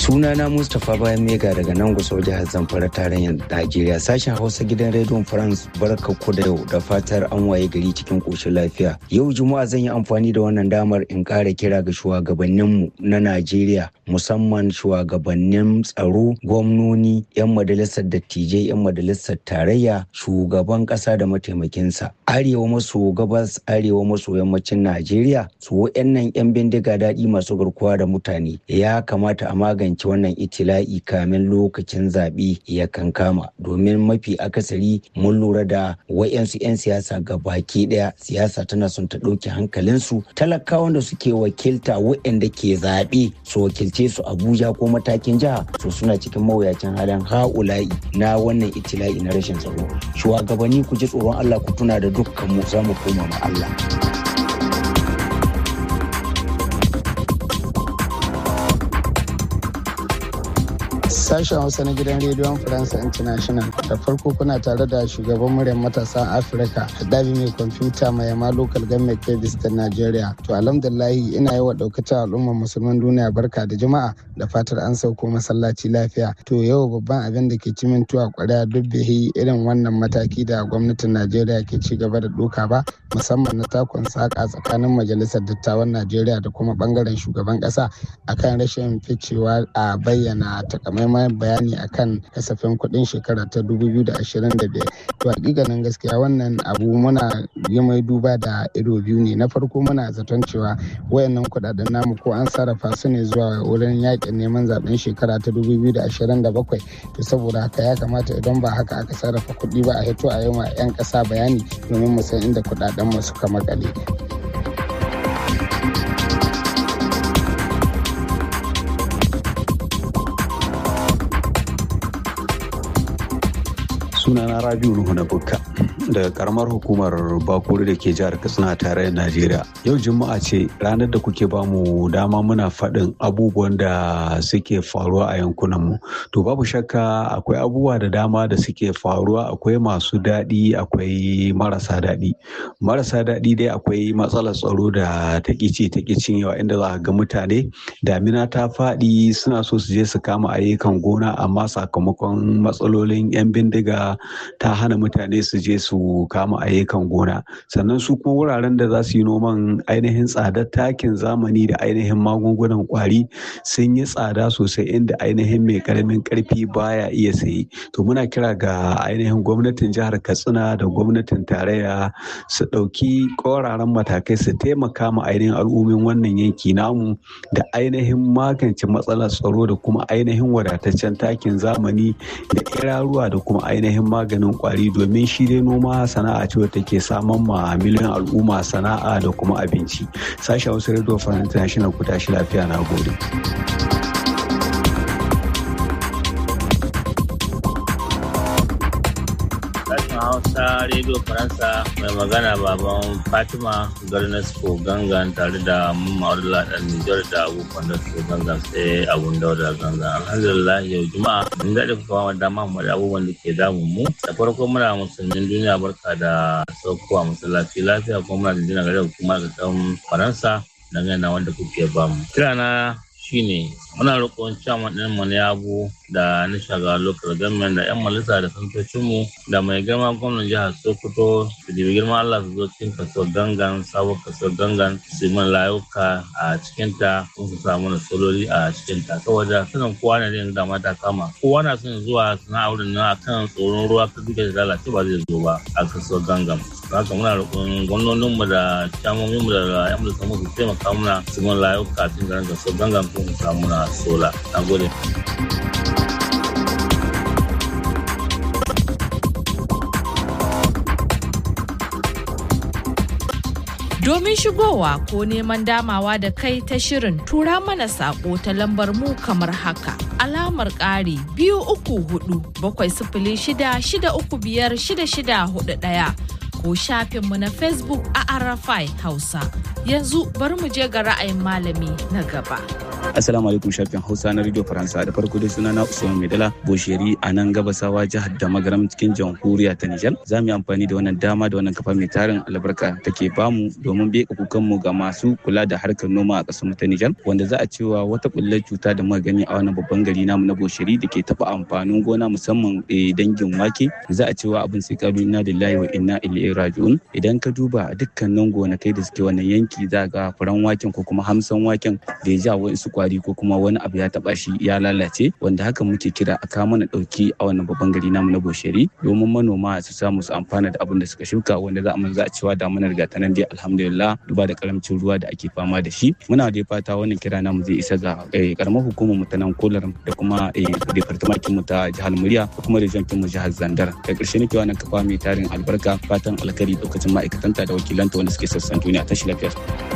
sunana mustapha bayan mega daga nan gusau jihar zamfara tarayyar najeriya sashen hausa gidan rediyon france barka ku da yau da fatar an waye gari cikin koshin lafiya yau juma'a zan yi amfani da wannan damar in kara kira ga shugabanninmu na najeriya musamman shugabannin tsaro gwamnoni 'yan majalisar dattijai 'yan majalisar tarayya shugaban kasa da mataimakinsa arewa maso gabas arewa maso yammacin najeriya su wa'annan 'yan bindiga daɗi masu garkuwa da mutane ya kamata a magance wannan itila'i kamin lokacin zaɓe ya kankama domin mafi akasari mun lura da wa'yansu 'yan siyasa ga baki ɗaya siyasa tana son ta ɗauki hankalinsu talakawan da suke wakilta wa'yanda ke zaɓe su wakilce su abuja ko matakin jiha so suna cikin mawuyacin halin ha'ula'i na wannan itila'i na rashin tsaro shugabanni ku ji tsoron allah ku tuna da dukkan mu za mu koma ma allah sashen hausa na gidan rediyon faransa international da farko kuna tare da shugaban muryar matasan afirka dabi mai kwamfuta mai yama local government kebis ta nigeria to alhamdulahi ina yi wa daukacin al'ummar musulman duniya barka da jama'a da fatar an sauko masallaci lafiya to yau babban abin da ke cimin tuwa kwarya duk bai irin wannan mataki da gwamnatin najeriya ke ci gaba da doka ba musamman na takon saka tsakanin majalisar dattawan najeriya da kuma bangaren shugaban kasa akan rashin ficewa a bayyana takamaiman bayani akan kasafin kuɗin shekara ta 2025 to hakikanin gaskiya wannan abu muna yi mai duba da ido biyu ne na farko muna zaton cewa wayannan kuɗaɗen namu ko an sarrafa su ne zuwa wurin yakin neman zaben shekara ta 2027 to saboda haka ya kamata idan ba haka aka sarrafa kuɗi ba a hito a yi ma 'yan ƙasa bayani domin mu san inda kuɗaɗen mu suka makale. sunana rabiu nuhu na bukka daga karamar hukumar bakuri da ke jihar katsina tare da najeriya yau juma'a ce ranar da kuke bamu dama muna faɗin abubuwan da suke faruwa a yankunanmu to babu shakka akwai abubuwa da dama da suke faruwa akwai masu daɗi akwai marasa daɗi marasa daɗi dai akwai matsalar tsaro da ta ƙici ta ƙicin yawa inda za ga mutane damina ta faɗi suna so su je su kama ayyukan gona amma sakamakon matsalolin 'yan bindiga ta hana mutane su je su kama ayyukan gona sannan su kuma wuraren da za su yi noman ainihin tsadar takin zamani da ainihin magungunan kwari sun yi tsada sosai inda ainihin mai karamin karfi baya iya sayi to muna kira ga ainihin gwamnatin jihar katsina da gwamnatin tarayya su ɗauki ƙoraran matakai su taimaka ma ainihin al'ummin wannan yanki namu da ainihin magance matsalar tsaro da kuma ainihin wadataccen takin zamani da iraruwa da kuma ainihin maganin kwari domin shi dai noma sana'a ce wadda take saman ma miliyan al'umma sana'a da kuma abinci sashen wasu radio france international ku tashi lafiya na gode Hausa Radio Faransa mai magana baban Fatima Garnasco gangan tare da Ma'arula ɗan Nijar da abubuwan da su gangan sai abun dauda gangan. Alhamdulillah yau Juma'a mun daɗe ku kawo dama mu da abubuwan da ke damun mu. Da farko muna musulmin duniya barka da saukowa masallaci lafiya kuma muna jinjina gare kuma da Faransa dangane da wanda kuke bamu. Kirana shine muna roƙon chairman ɗin mu na abu da na shaga local government da yan majalisa da santocinmu da mai girma gwamnan jihar sokoto su dibi girma allah su zo cikin kaso gangan sabon kaso gangan su yi layuka a cikinta sun su samu nasololi a cikinta saboda sanin kowa na da dama ta kama kowa na son zuwa sana'a wurin nan akan tsoron ruwa ka duka da lalace ba zai zo ba a kaso gangan haka muna roƙon gwamnoninmu da camominmu da yan majalisa mu su taimaka muna su yi layuka cikin garin kaso gangan sun su samu na sola na gode Domin shigowa ko neman damawa da kai ta shirin tura mana sako ta lambar mu kamar haka. Alamar ƙari biyu uku hudu bakwai sifili shida shida uku biyar shida shida hudu ɗaya. ko shafinmu na Facebook a Arafai Hausa. Yanzu bari mu je ga ra'ayin malami na gaba. Assalamu alaikum shafin Hausa na Radio Faransa da farko dai sunana Usman Maidala Bosheri a nan gabasawa jihar da magaram cikin jamhuriya ta Nijar. Za mu yi amfani da wannan dama da wannan kafa mai tarin albarka take bamu domin beka kukanmu ga masu kula da harkar noma a ƙasar ta Nijar wanda za a cewa wata bullar cuta da muka gani a wannan babban gari namu na Bosheri da ke taɓa amfanin gona musamman dangin wake za a cewa abin sai kalu inna lillahi wa inna ilaihi raji'un idan ka duba dukkanin gonakai da suke wannan yanki za ga furan waken ko kuma hamsan waken da ya ja wasu kwari ko kuma wani abu ya taba shi ya lalace wanda haka muke kira a kawo mana dauki a wannan babban gari namu na Bosheri domin manoma su samu su amfana da abin da suka shuka wanda za a za a cewa damunar ga ta nan dai alhamdulillah duba da karamcin ruwa da ake fama da shi muna da fata wannan kira namu zai isa ga karamar hukumar mu ta nan kolar da kuma departamentin mu ta jihar Murya da kuma region mu jihar Zandar da ƙarshe nake wannan kafa mai tarin albarka fatan alkari lokacin ma'aikatanta da wakilanta wanda suke sassan duniya tashi lafiya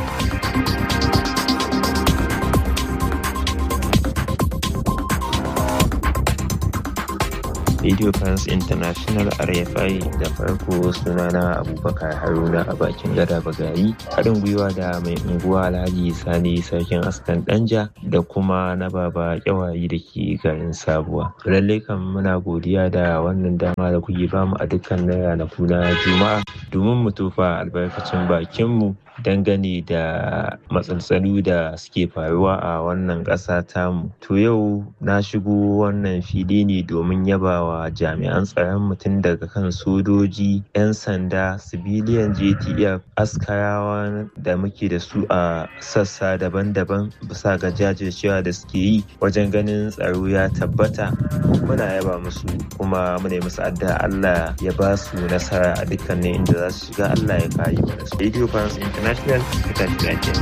Radio France International RFI da farko sunana Abubakar Haruna a bakin gada bagari haɗin gwiwa da mai unguwa Alhaji Sani Sarkin Askan Danja da kuma na baba kyawayi da ke garin Sabuwa. Lallai kan muna godiya da wannan dama da kuke bamu a dukkan ranaku na Juma'a domin mu tofa albarkacin bakinmu dangane da matsaltsalu da suke faruwa a wannan ƙasa tamu. To yau na shigo wannan fili ne domin yabawa jami'an tsaron mutum daga kan sojoji, 'yan sanda, sibiliyan JTF, askarawa da muke da su a sassa daban-daban bisa ga jajircewa da suke yi wajen ganin tsaro ya tabbata. Muna yaba musu kuma muna musu addu'a Allah ya ba su nasara a dukkanin inda za su shiga Allah ya kare mana su. Radio France International kita lafiya.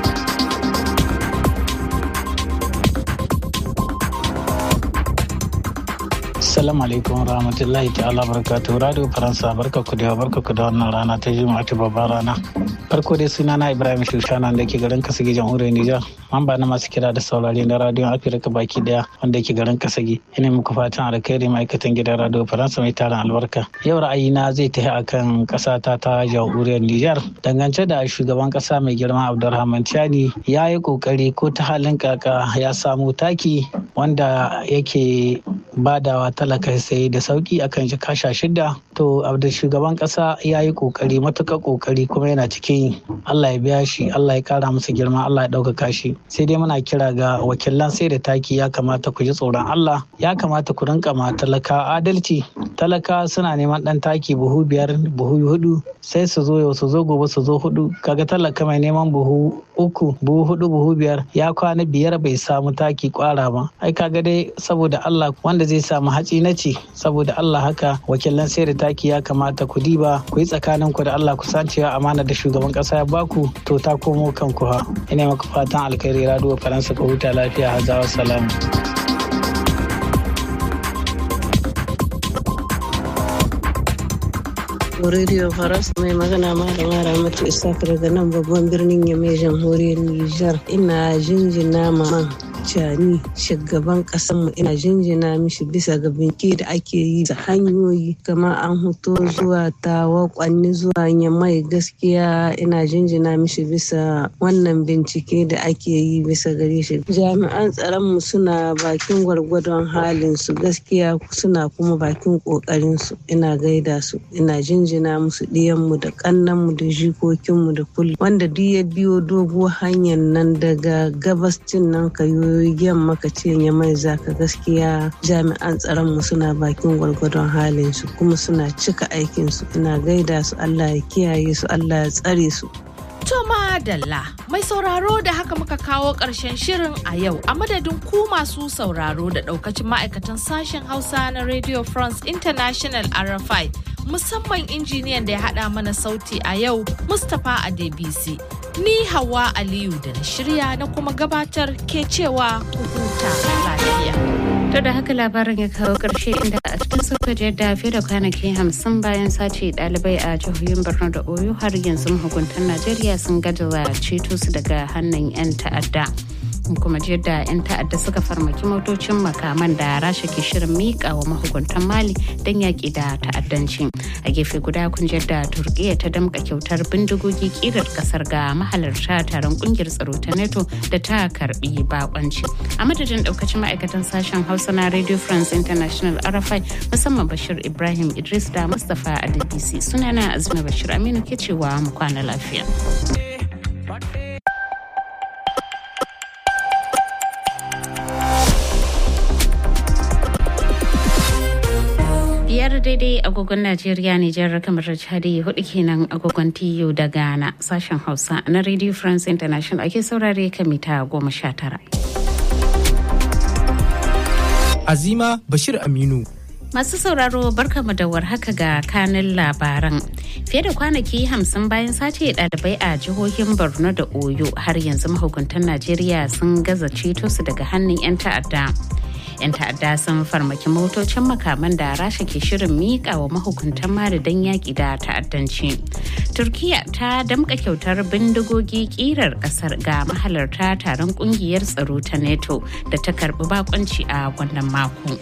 Assalamu alaikum rahmatullahi ta'ala barakatuhu Radio Faransa barka ku da barka ku da wannan rana ta Juma'a ta babbar rana. Farko dai suna na Ibrahim Shushana da ke garin Kasagi jamhuriyar Nijar. Mamba na masu kira da saurari na Radio Afirka baki daya wanda ke garin Kasagi. Ina muku fatan alkhairi ma'aikatan gidan Radio Faransa mai tarin albarka. Yau ra'ayina zai tafi akan kasa ta ta jamhuriyar Nijar. Dangance da shugaban kasa mai girma Abdulrahman Chani ya yi kokari ko ta halin kaka ya samu taki wanda yake badawa talaka sai da sauki akan shi kasha shida to da shugaban kasa ya yi kokari matuka kokari kuma yana cikin Allah ya biya shi Allah ya kara masa girma Allah ya ɗaukaka shi sai dai muna kira ga wakilan sai da taki ya kamata ku ji tsoron Allah ya kamata ku rinka ma talaka adalci talaka suna neman dan taki buhu biyar buhu hudu sai su zo yau su zo gobe su zo hudu kaga talaka mai neman buhu uku buhu hudu buhu biyar ya kwana biyar bai samu taki kwara ba ai kaga dai saboda Allah wanda zai samu hatsi na ci saboda Allah haka wakilan sai da taki ya kamata ku diba ku yi tsakanin ku da Allah ku san cewa amana da shugaban kasa ya baku to ta komo kanku ha ina maka fatan alkhairi radio faransa ka huta lafiya hazawa salam Radio Faras mai magana malama Ramatu Isaac daga nan babban birnin Yamai jamhuriyar Nijar. Ina jinjina ma Cani shugaban mu ina jinjina mishi bisa ga binki da ake yi da hanyoyi kama an hoto zuwa tawa kwanni zuwa yamai gaskiya ina jinjina mishi bisa wannan bincike da ake yi bisa gare shi jami'an tsaron mu suna bakin gwargwadon halin su gaskiya suna kuma bakin kokarin su ina gaida su ina jinjina musu ɗiyan mu da kannan mu da jikokin mu da kullum wanda duk ya biyo doguwar hanyar nan daga gabascin nan kayo yamma ka ce ya mai zaka gaskiya jami'an tsaron mu suna bakin gwargwadon halin su kuma suna cika aikin su ina gaida su Allah ya kiyaye su Allah ya tsare su To madalla mai sauraro da haka muka kawo ƙarshen shirin a yau a madadin ku masu sauraro da ɗaukacin ma'aikatan sashen Hausa na Radio France International RFI musamman injiniyan da ya haɗa mana sauti a yau Mustapha Adebisi. Ni Hawa Aliyu da na shirya na kuma gabatar ke cewa ku huta lafiya. To da haka labarin ya kawo ƙarshe inda a cikin sokoji da fiye da kwanaki hamsin bayan sace ɗalibai a jihohin Borno da Oyo har yanzu mahukuntan Najeriya sun gaza ceto su daga hannun 'yan ta'adda. kun kuma ji yadda 'yan ta'adda suka farmaki motocin makaman da rasha ke shirin miƙa wa mahukuntan mali don yaƙi da ta'addanci a gefe guda kun ji yadda turkiya ta damƙa kyautar bindigogi ƙirar ƙasar ga mahalarta taron ƙungiyar tsaro ta neto da ta karɓi bakonci a madadin ɗaukacin ma'aikatan sashen hausa na radio france international rfi musamman bashir ibrahim idris da mustapha adebisi sunana azuma bashir aminu ke cewa mu kwana lafiya. biyar daidai agogon najeriya nijar kamar chadi hudu kenan agogon tiyo da ghana sashen hausa na radio france international ake saurare kan mita goma sha tara azima bashir aminu Masu sauraro barkamu da warhaka ga kanin labaran. Fiye da kwanaki hamsin bayan sace ɗalibai a jihohin Borno da Oyo har yanzu mahukuntan Najeriya sun gaza ceto su daga hannun 'yan ta'adda. 'yan ta'adda sun farmaki motocin makaman da rasha ke shirin miƙa wa mahukuntan mali don yaƙi da ta'addanci turkiya ta damƙa kyautar bindigogi ƙirar ƙasar ga mahalarta taron ƙungiyar tsaro ta neto da ta karɓi bakonci a wannan mako.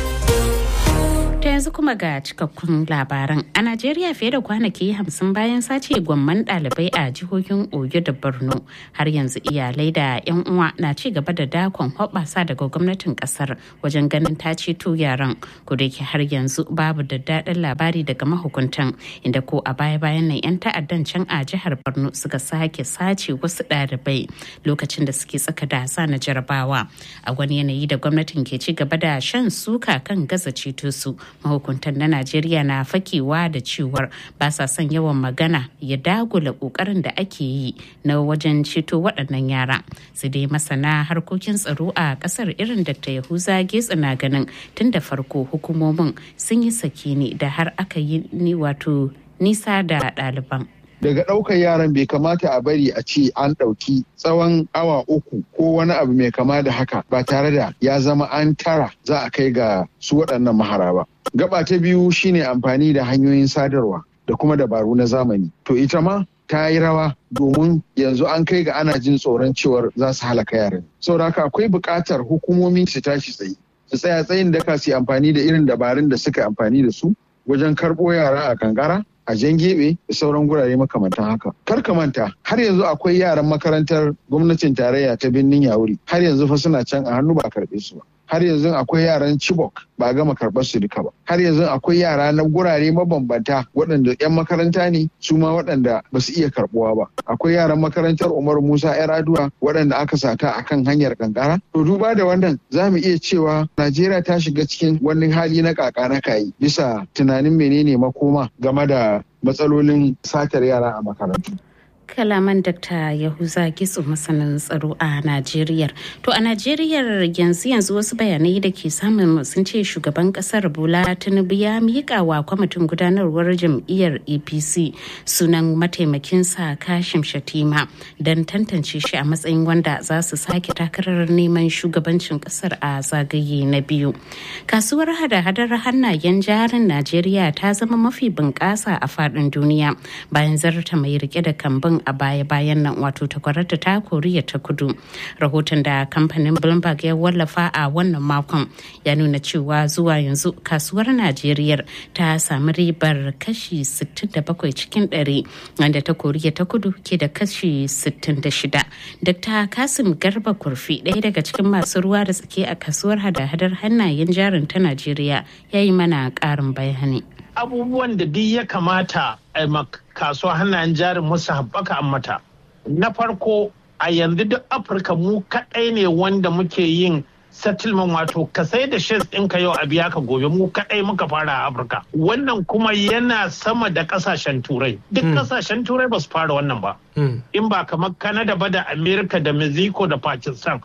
ta yanzu kuma ga cikakkun labaran a najeriya fiye da kwanaki hamsin bayan sace gwamman ɗalibai a jihohin oyo da borno har yanzu iyalai da yan uwa na ci gaba da dakon hoɓasa daga gwamnatin ƙasar wajen ganin ta ceto yaran ko da har yanzu babu da daɗin labari daga mahukuntan inda ko a baya bayan nan yan ta'addan can a jihar borno suka sake sace wasu ɗalibai lokacin da suke tsaka da sa na jarabawa a wani yanayi da gwamnatin ke ci gaba da shan suka kan gaza ceto su mahukuntan na najeriya na fakewa da cewar ba sa son yawan magana ya dagula kokarin da ake yi na wajen ceto waɗannan yara su dai masana harkokin tsaro a ƙasar irin dr yahuza getsa na ganin tun da farko hukumomin sun yi sake ne da har aka yi ni wato nisa da ɗaliban daga ɗaukar yaran bai kamata a bari a ce an ɗauki tsawon awa uku ko wani abu mai kama da haka ba tare da ya zama an tara za a kai ga su waɗannan mahara ba. Gaba ta biyu shine amfani da hanyoyin sadarwa da kuma dabaru na zamani. To ita ma ta yi rawa domin yanzu an kai ga ana jin tsoron cewar za su halaka yaran. Saboda haka akwai buƙatar hukumomi su tashi tsaye. Su tsaya tsayin daka su amfani da irin dabarun da suka amfani da su wajen karɓo yara a kankara a jan gebe da sauran gurare makamantan haka. Kar ka manta har yanzu akwai yaran makarantar gwamnatin tarayya ta birnin Yawuri har yanzu fa suna can a hannu ba a karɓe su ba. Har yanzu akwai yaran Chibok ba a gama karɓar su duka ba. Har yanzu akwai yara na gurare mabambanta waɗanda 'yan makaranta ne su ma waɗanda ba su iya karɓuwa ba. Akwai yaran makarantar Umar Musa 'yar Aduwa waɗanda aka sata a kan hanyar kankara. To duba da wannan za mu iya cewa Najeriya ta shiga cikin wani hali na kaka na kayi bisa tunanin menene makoma game da matsalolin satar yara a makarantu. kalaman Dr. Yahuza Gitsu masanin tsaro a Najeriya. To a Najeriya yanzu yanzu wasu bayanai da ke samun sun ce shugaban kasar Bola Tinubu ya miƙa wa kwamitin gudanarwar jam'iyyar APC sunan mataimakinsa Kashim Shatima don tantance shi a matsayin wanda za su sake takarar neman shugabancin kasar a zagaye na biyu. Kasuwar hada-hadar hannayen jarin Najeriya ta zama mafi bunƙasa a faɗin duniya bayan zarta mai rike da kambun a baya-bayan nan wato takwararta ta koriya ta kudu rahoton da kamfanin bloomberg ya wallafa a wannan makon ya nuna cewa zuwa yanzu kasuwar najeriya ta sami ribar kashi 67 cikin 100 wanda ta koriya ta kudu ke da kashi 66 dr kasim garba kurfi ɗaya daga cikin masu ruwa da tsaki a kasuwar hada-hadar hannayen jarin ta najeriya ya yi mana ƙarin bayani abubuwan da duk ya kamata a kasuwa hannayen jarin musu haɓaka an mata. Na farko a yanzu duk Afirka mu kaɗai ne wanda muke yin settlement wato ka sai da shares ɗinka yau a biya ka gobe mu kaɗai muka fara a Afirka. Wannan kuma yana sama da ƙasashen turai. Duk ƙasashen turai ba su fara wannan ba. In ba kamar Canada ba da Amerika da Mexico da Pakistan.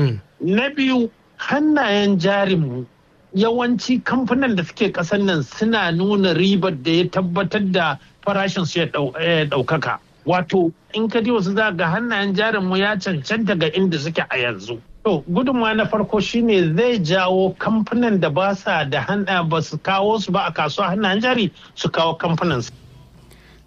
Na biyu hannayen jarinmu yawanci kamfanin da suke kasan nan suna nuna ribar da ya tabbatar da farashin su ya ɗaukaka. Wato in ka wasu za ga hannayen jarin mu ya cancanta ga inda suke a yanzu. To gudunmawa na farko shine zai jawo kamfanin da ba sa da hana ba su kawo su ba a kasuwa hannayen jari su kawo kamfanin su.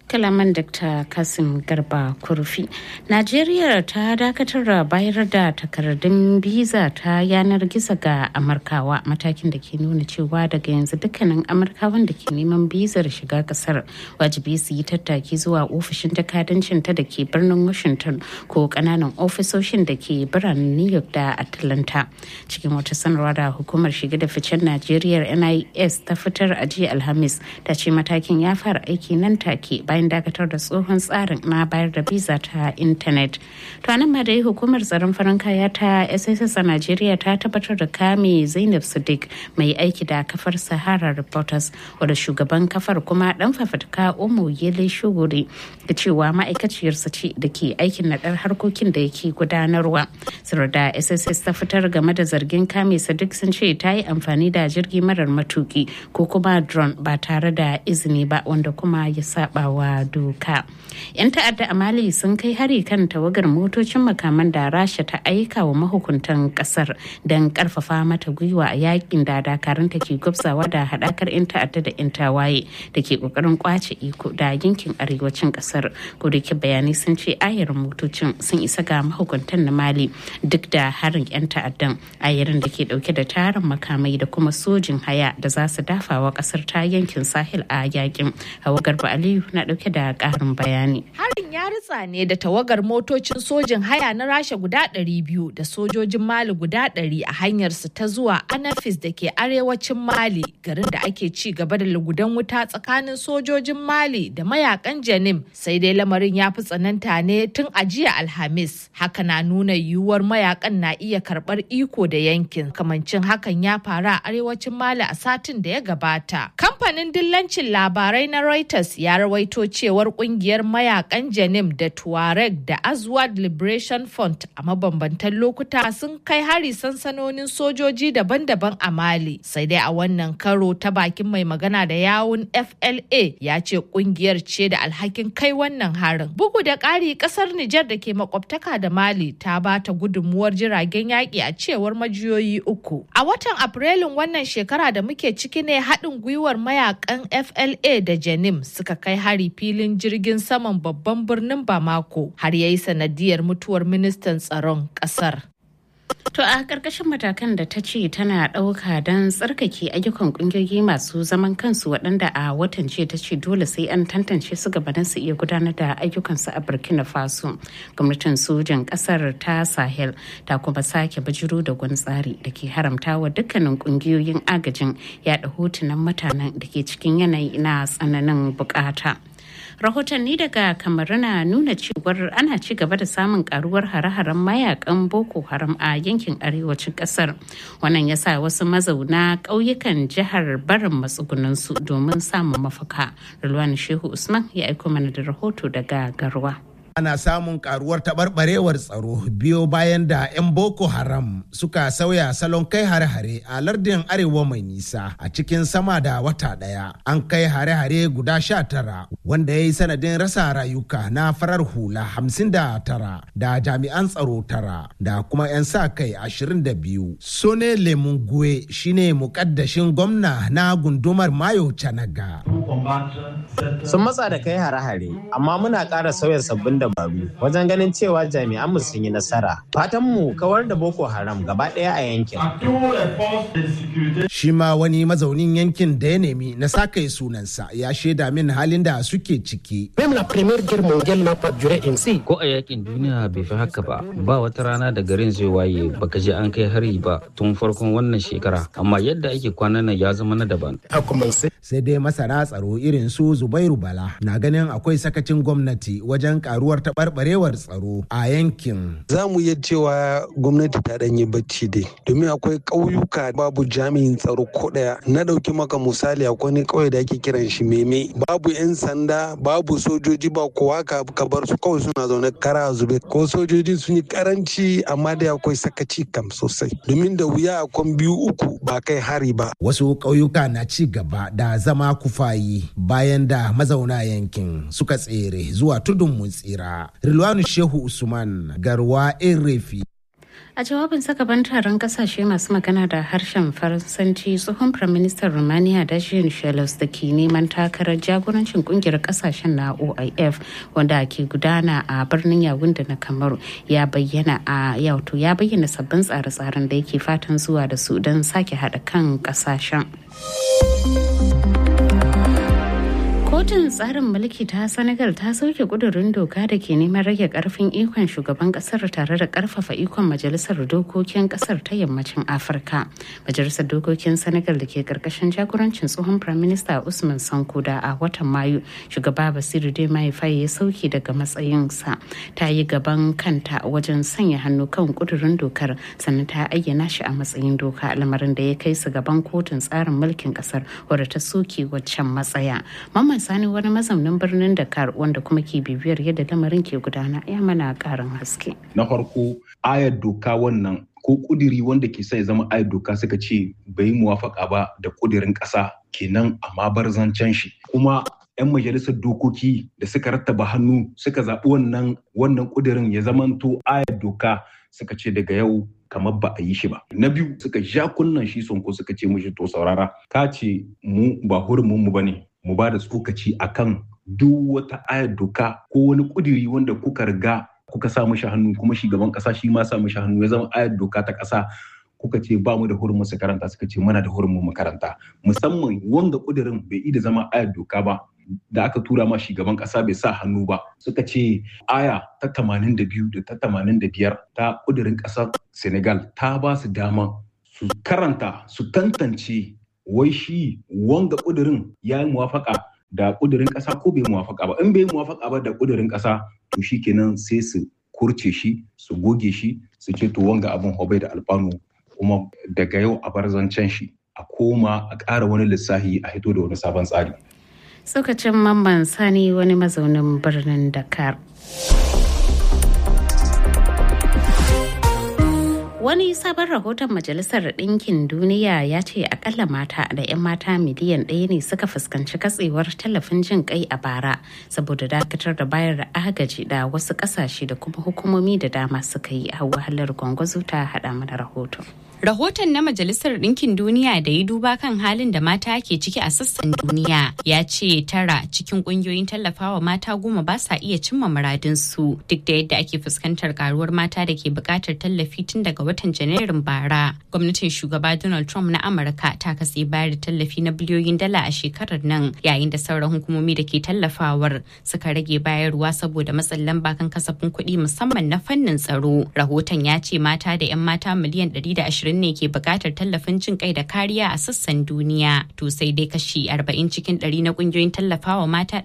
kalaman dr kasim garba kurfi najeriya ta dakatar da bayar da takardun biza ta yanar gizo ga amurkawa matakin da ke nuna cewa daga yanzu dukkanin amurkawan da ke neman bizar shiga kasar wajibi su yi tattaki zuwa ofishin jakadancin ta da ke birnin washington ko kananan ofisoshin da ke biranen new york da atlanta cikin wata sanarwa da hukumar shiga da ficen najeriya nis ta fitar a jiya alhamis ta ce matakin ya fara aiki nan take bayan dakatar da tsohon tsarin na bayar da biza ta intanet to anan ma dai hukumar tsaron farin kaya ta sss a najeriya ta tabbatar da kame zainab sadiq mai aiki da kafar sahara reporters wadda shugaban kafar kuma dan fafatka omo yele shuguri da cewa ma'aikaciyarsa ce da ke aikin naɗar harkokin da yake gudanarwa sir da sss ta fitar game da zargin kame sadiq sun ce ta yi amfani da jirgi marar matuki ko kuma drone ba tare da izini ba wanda kuma ya saba wa doka. 'Yan ta'adda a Mali sun kai hari kan tawagar motocin makaman da Rasha ta aika wa mahukuntan kasar don karfafa mata gwiwa a yakin da dakaranta ke gwabzawa da hadakar 'yan ta'adda da 'yan tawaye da ke kokarin kwace iko da yankin arewacin kasar. Kodake bayanai sun ce ayarin motocin sun isa ga mahukuntan na Mali duk da harin 'yan ta'addan ayarin da ke dauke da tarin makamai da kuma sojin haya da za su dafawa kasar ta yankin sahel a yakin. Hawa Garba Aliyu na dauke da karin bayani. Harin ya ritsa ne da tawagar motocin sojin haya na Rasha guda 200 da sojojin Mali guda 100 a hanyarsu ta zuwa Anafis da ke arewacin Mali garin da ake ci gaba da lugudan wuta tsakanin sojojin Mali da mayakan Janim sai dai lamarin ya fi tsananta ne tun a jiya Alhamis. Haka na nuna yiwuwar mayakan na iya karbar iko da yankin kamancin hakan ya faru a arewacin Mali a satin da ya gabata. Kamfanin dillancin labarai na Reuters ya rawaito cewar kungiyar mayakan Janim da Tuareg da Azwad Liberation Front a mabambantan lokuta sun kai hari sansanonin sojoji daban-daban a Mali. Sai dai a wannan karo ta bakin mai magana da yawun FLA ya ce kungiyar ce da alhakin kai wannan harin. Bugu da ƙari ƙasar Nijar da ke makwabtaka da Mali ta ba ta gudunmuwar jiragen yaƙi a cewar majiyoyi uku. A watan Afrilun wannan shekara da muke ciki ne haɗin gwiwar mayakan FLA da Janim suka kai hari filin jirgin saman babban birnin Bamako har ya yi sanadiyar mutuwar ministan tsaron ƙasar. To a ƙarƙashin matakan da ta ce tana ɗauka don tsarkake ayyukan ƙungiyoyi masu zaman kansu waɗanda a watan ce ta ce dole sai an tantance su gabanin su iya gudanar da ayyukansu a Burkina Faso. Gwamnatin sojan ƙasar ta Sahel ta kuma sake bijiro da wani tsari da ke haramta wa dukkanin ƙungiyoyin agajin yaɗa hotunan mutanen da ke cikin yanayi na tsananin bukata. rahotanni daga kamaru na nuna cewar ana ci gaba da samun karuwar hare-haren mayakan boko haram a yankin arewacin kasar wannan ya sa wasu mazauna ƙauyukan jihar barin matsugunansu domin samun mafaka rulwani shehu usman ya aiko mana da rahoto daga garwa ana samun karuwar taɓarɓarewar tsaro biyo bayan da 'yan boko haram suka sauya salon kai hare-hare a lardin arewa mai nisa a cikin sama da wata ɗaya an kai hare-hare guda sha tara wanda ya yi sanadin rasa rayuka na farar hula hamsin da tara da jami'an tsaro tara da kuma 'yan sa kai ashirin da biyu sone lemungue shine mukaddashin gwamna na gundumar mayo canaga sun matsa da kai hare-hare amma muna ƙara sauya sabbin dabaru wajen ganin cewa jami'an mu sun yi nasara fatan mu kawar da boko haram gaba ɗaya a yankin shi ma wani mazaunin yankin da ya nemi na saka sunansa ya shaida min halin da suke ciki ko a yakin duniya bai fi haka ba ba wata rana da garin zai waye baka je an kai hari ba tun farkon wannan shekara amma yadda ake kwanan nan ya zama na daban sai dai masana tsaro irin su zubairu bala na ganin akwai sakacin gwamnati wajen karuwar taɓarɓarewar tsaro a yankin za mu iya cewa gwamnati ta ɗanyi bacci dai domin akwai ƙauyuka babu jami'in tsaro ko ɗaya na ɗauki maka misali akwai ne ƙauye da ake kiran shi meme babu 'yan sanda babu sojoji ba kowa ka bar su kawai suna zaune kara zube ko sojoji sun yi karanci amma dai akwai sakaci kam sosai domin da wuya akwai biyu uku ba kai hari ba wasu ƙauyuka na ci gaba da zama kufayi bayan da mazauna yankin suka tsere zuwa tudun mun tsira rilwanu shehu usman garwa erefi A jawabin sakaban taron kasashe masu magana da harshen Faransanci tsohon Firaministan Romania Dacian Shelos da ke neman takarar jagorancin kungiyar kasashen na OIF wanda ke gudana a birnin Yawunde na Kamaru ya bayyana a yauto ya bayyana sabbin tsare-tsaren da yake fatan zuwa da su don sake haɗa kan kasashen. kotun tsarin mulki ta senegal ta sauke kudurin doka da ke neman rage karfin ikon shugaban kasar tare da karfafa ikon majalisar dokokin kasar ta yammacin afirka majalisar dokokin senegal da ke karkashin jagorancin tsohon prime minister usman sanko da a watan mayu shugaba basiru dai mahaifaye ya sauke daga matsayinsa ta yi gaban kanta wajen sanya hannu kan kudurin dokar sannan ta ayyana shi a matsayin doka lamarin da ya kai su gaban kotun tsarin mulkin kasar wadda ta soke waccan matsaya Mamman Sani wani mazaunin birnin Dakar wanda kuma ke bibiyar yadda lamarin ke gudana ya mana karin haske. Na farko ayar doka wannan ko kudiri wanda ke sai zama ayar doka suka ce bai muwafaka ba da kudirin ƙasa kenan amma bar zancen shi kuma 'yan majalisar dokoki da suka rattaba hannu suka zaɓi wannan wannan kudirin ya zamanto ayar doka suka ce daga yau kamar ba a yi shi ba. Na biyu suka ja kunnan shi sonko suka ce mushi to saurara ka ce mu ba hurumin mu bane mu ba da tsokaci akan duk wata ayar doka ko wani kudiri wanda kuka riga kuka sa mishi hannu kuma shugaban kasa shi ma sa mishi hannu ya zama ayar doka ta kasa kuka ce ba mu da hurumin su karanta suka ce muna da hurumin makaranta musamman wanga kudirin bai da zama ayar doka ba da aka tura ma shugaban kasa bai sa hannu ba suka ce aya ta 82 da ta 85 ta kudirin kasar senegal ta ba su dama su karanta su tantance wai shi wanga kudirin ya yi muwafaka da kudirin kasa ko bai muwafaka ba in bai muwafaka ba da kudirin kasa to shi kenan sai su kurce shi su goge shi su ce to wanga abin hobai da alfanu kuma daga yau a bar zancen shi a koma a ƙara wani lissahi a hito da wani sabon tsari Tsokacin mamman sani wani mazaunin birnin Dakar. Wani sabon rahoton Majalisar Ɗinkin Duniya ya ce akalla mata da 'yan mata miliyan ɗaya ne suka fuskanci katsewar tallafin jin kai a bara saboda dakatar da bayar da agaji da wasu ƙasashe da kuma hukumomi da dama suka yi a wahalar gwangwazo ta haɗa mana rahoton. Rahoton na Majalisar Ɗinkin Duniya da ya duba kan halin da mata ke ciki a sassan duniya ya ce tara cikin ƙungiyoyin tallafawa mata goma ba sa iya cimma muradinsu duk da yadda ake fuskantar karuwar mata da ke buƙatar tallafi tun daga watan Janairun bara. Gwamnatin shugaba Donald Trump na Amurka ta katse bayar da tallafi na biliyoyin dala a shekarar nan yayin da sauran hukumomi da ke tallafawar suka rage bayarwa saboda matsin lamba kan kasafin kuɗi musamman na fannin tsaro. Rahoton ya ce mata da 'yan mata miliyan 120 ashirin ne ke bukatar tallafin jin kai da kariya a sassan duniya to sai dai kashi 40 cikin 100 na kungiyoyin tallafawa mata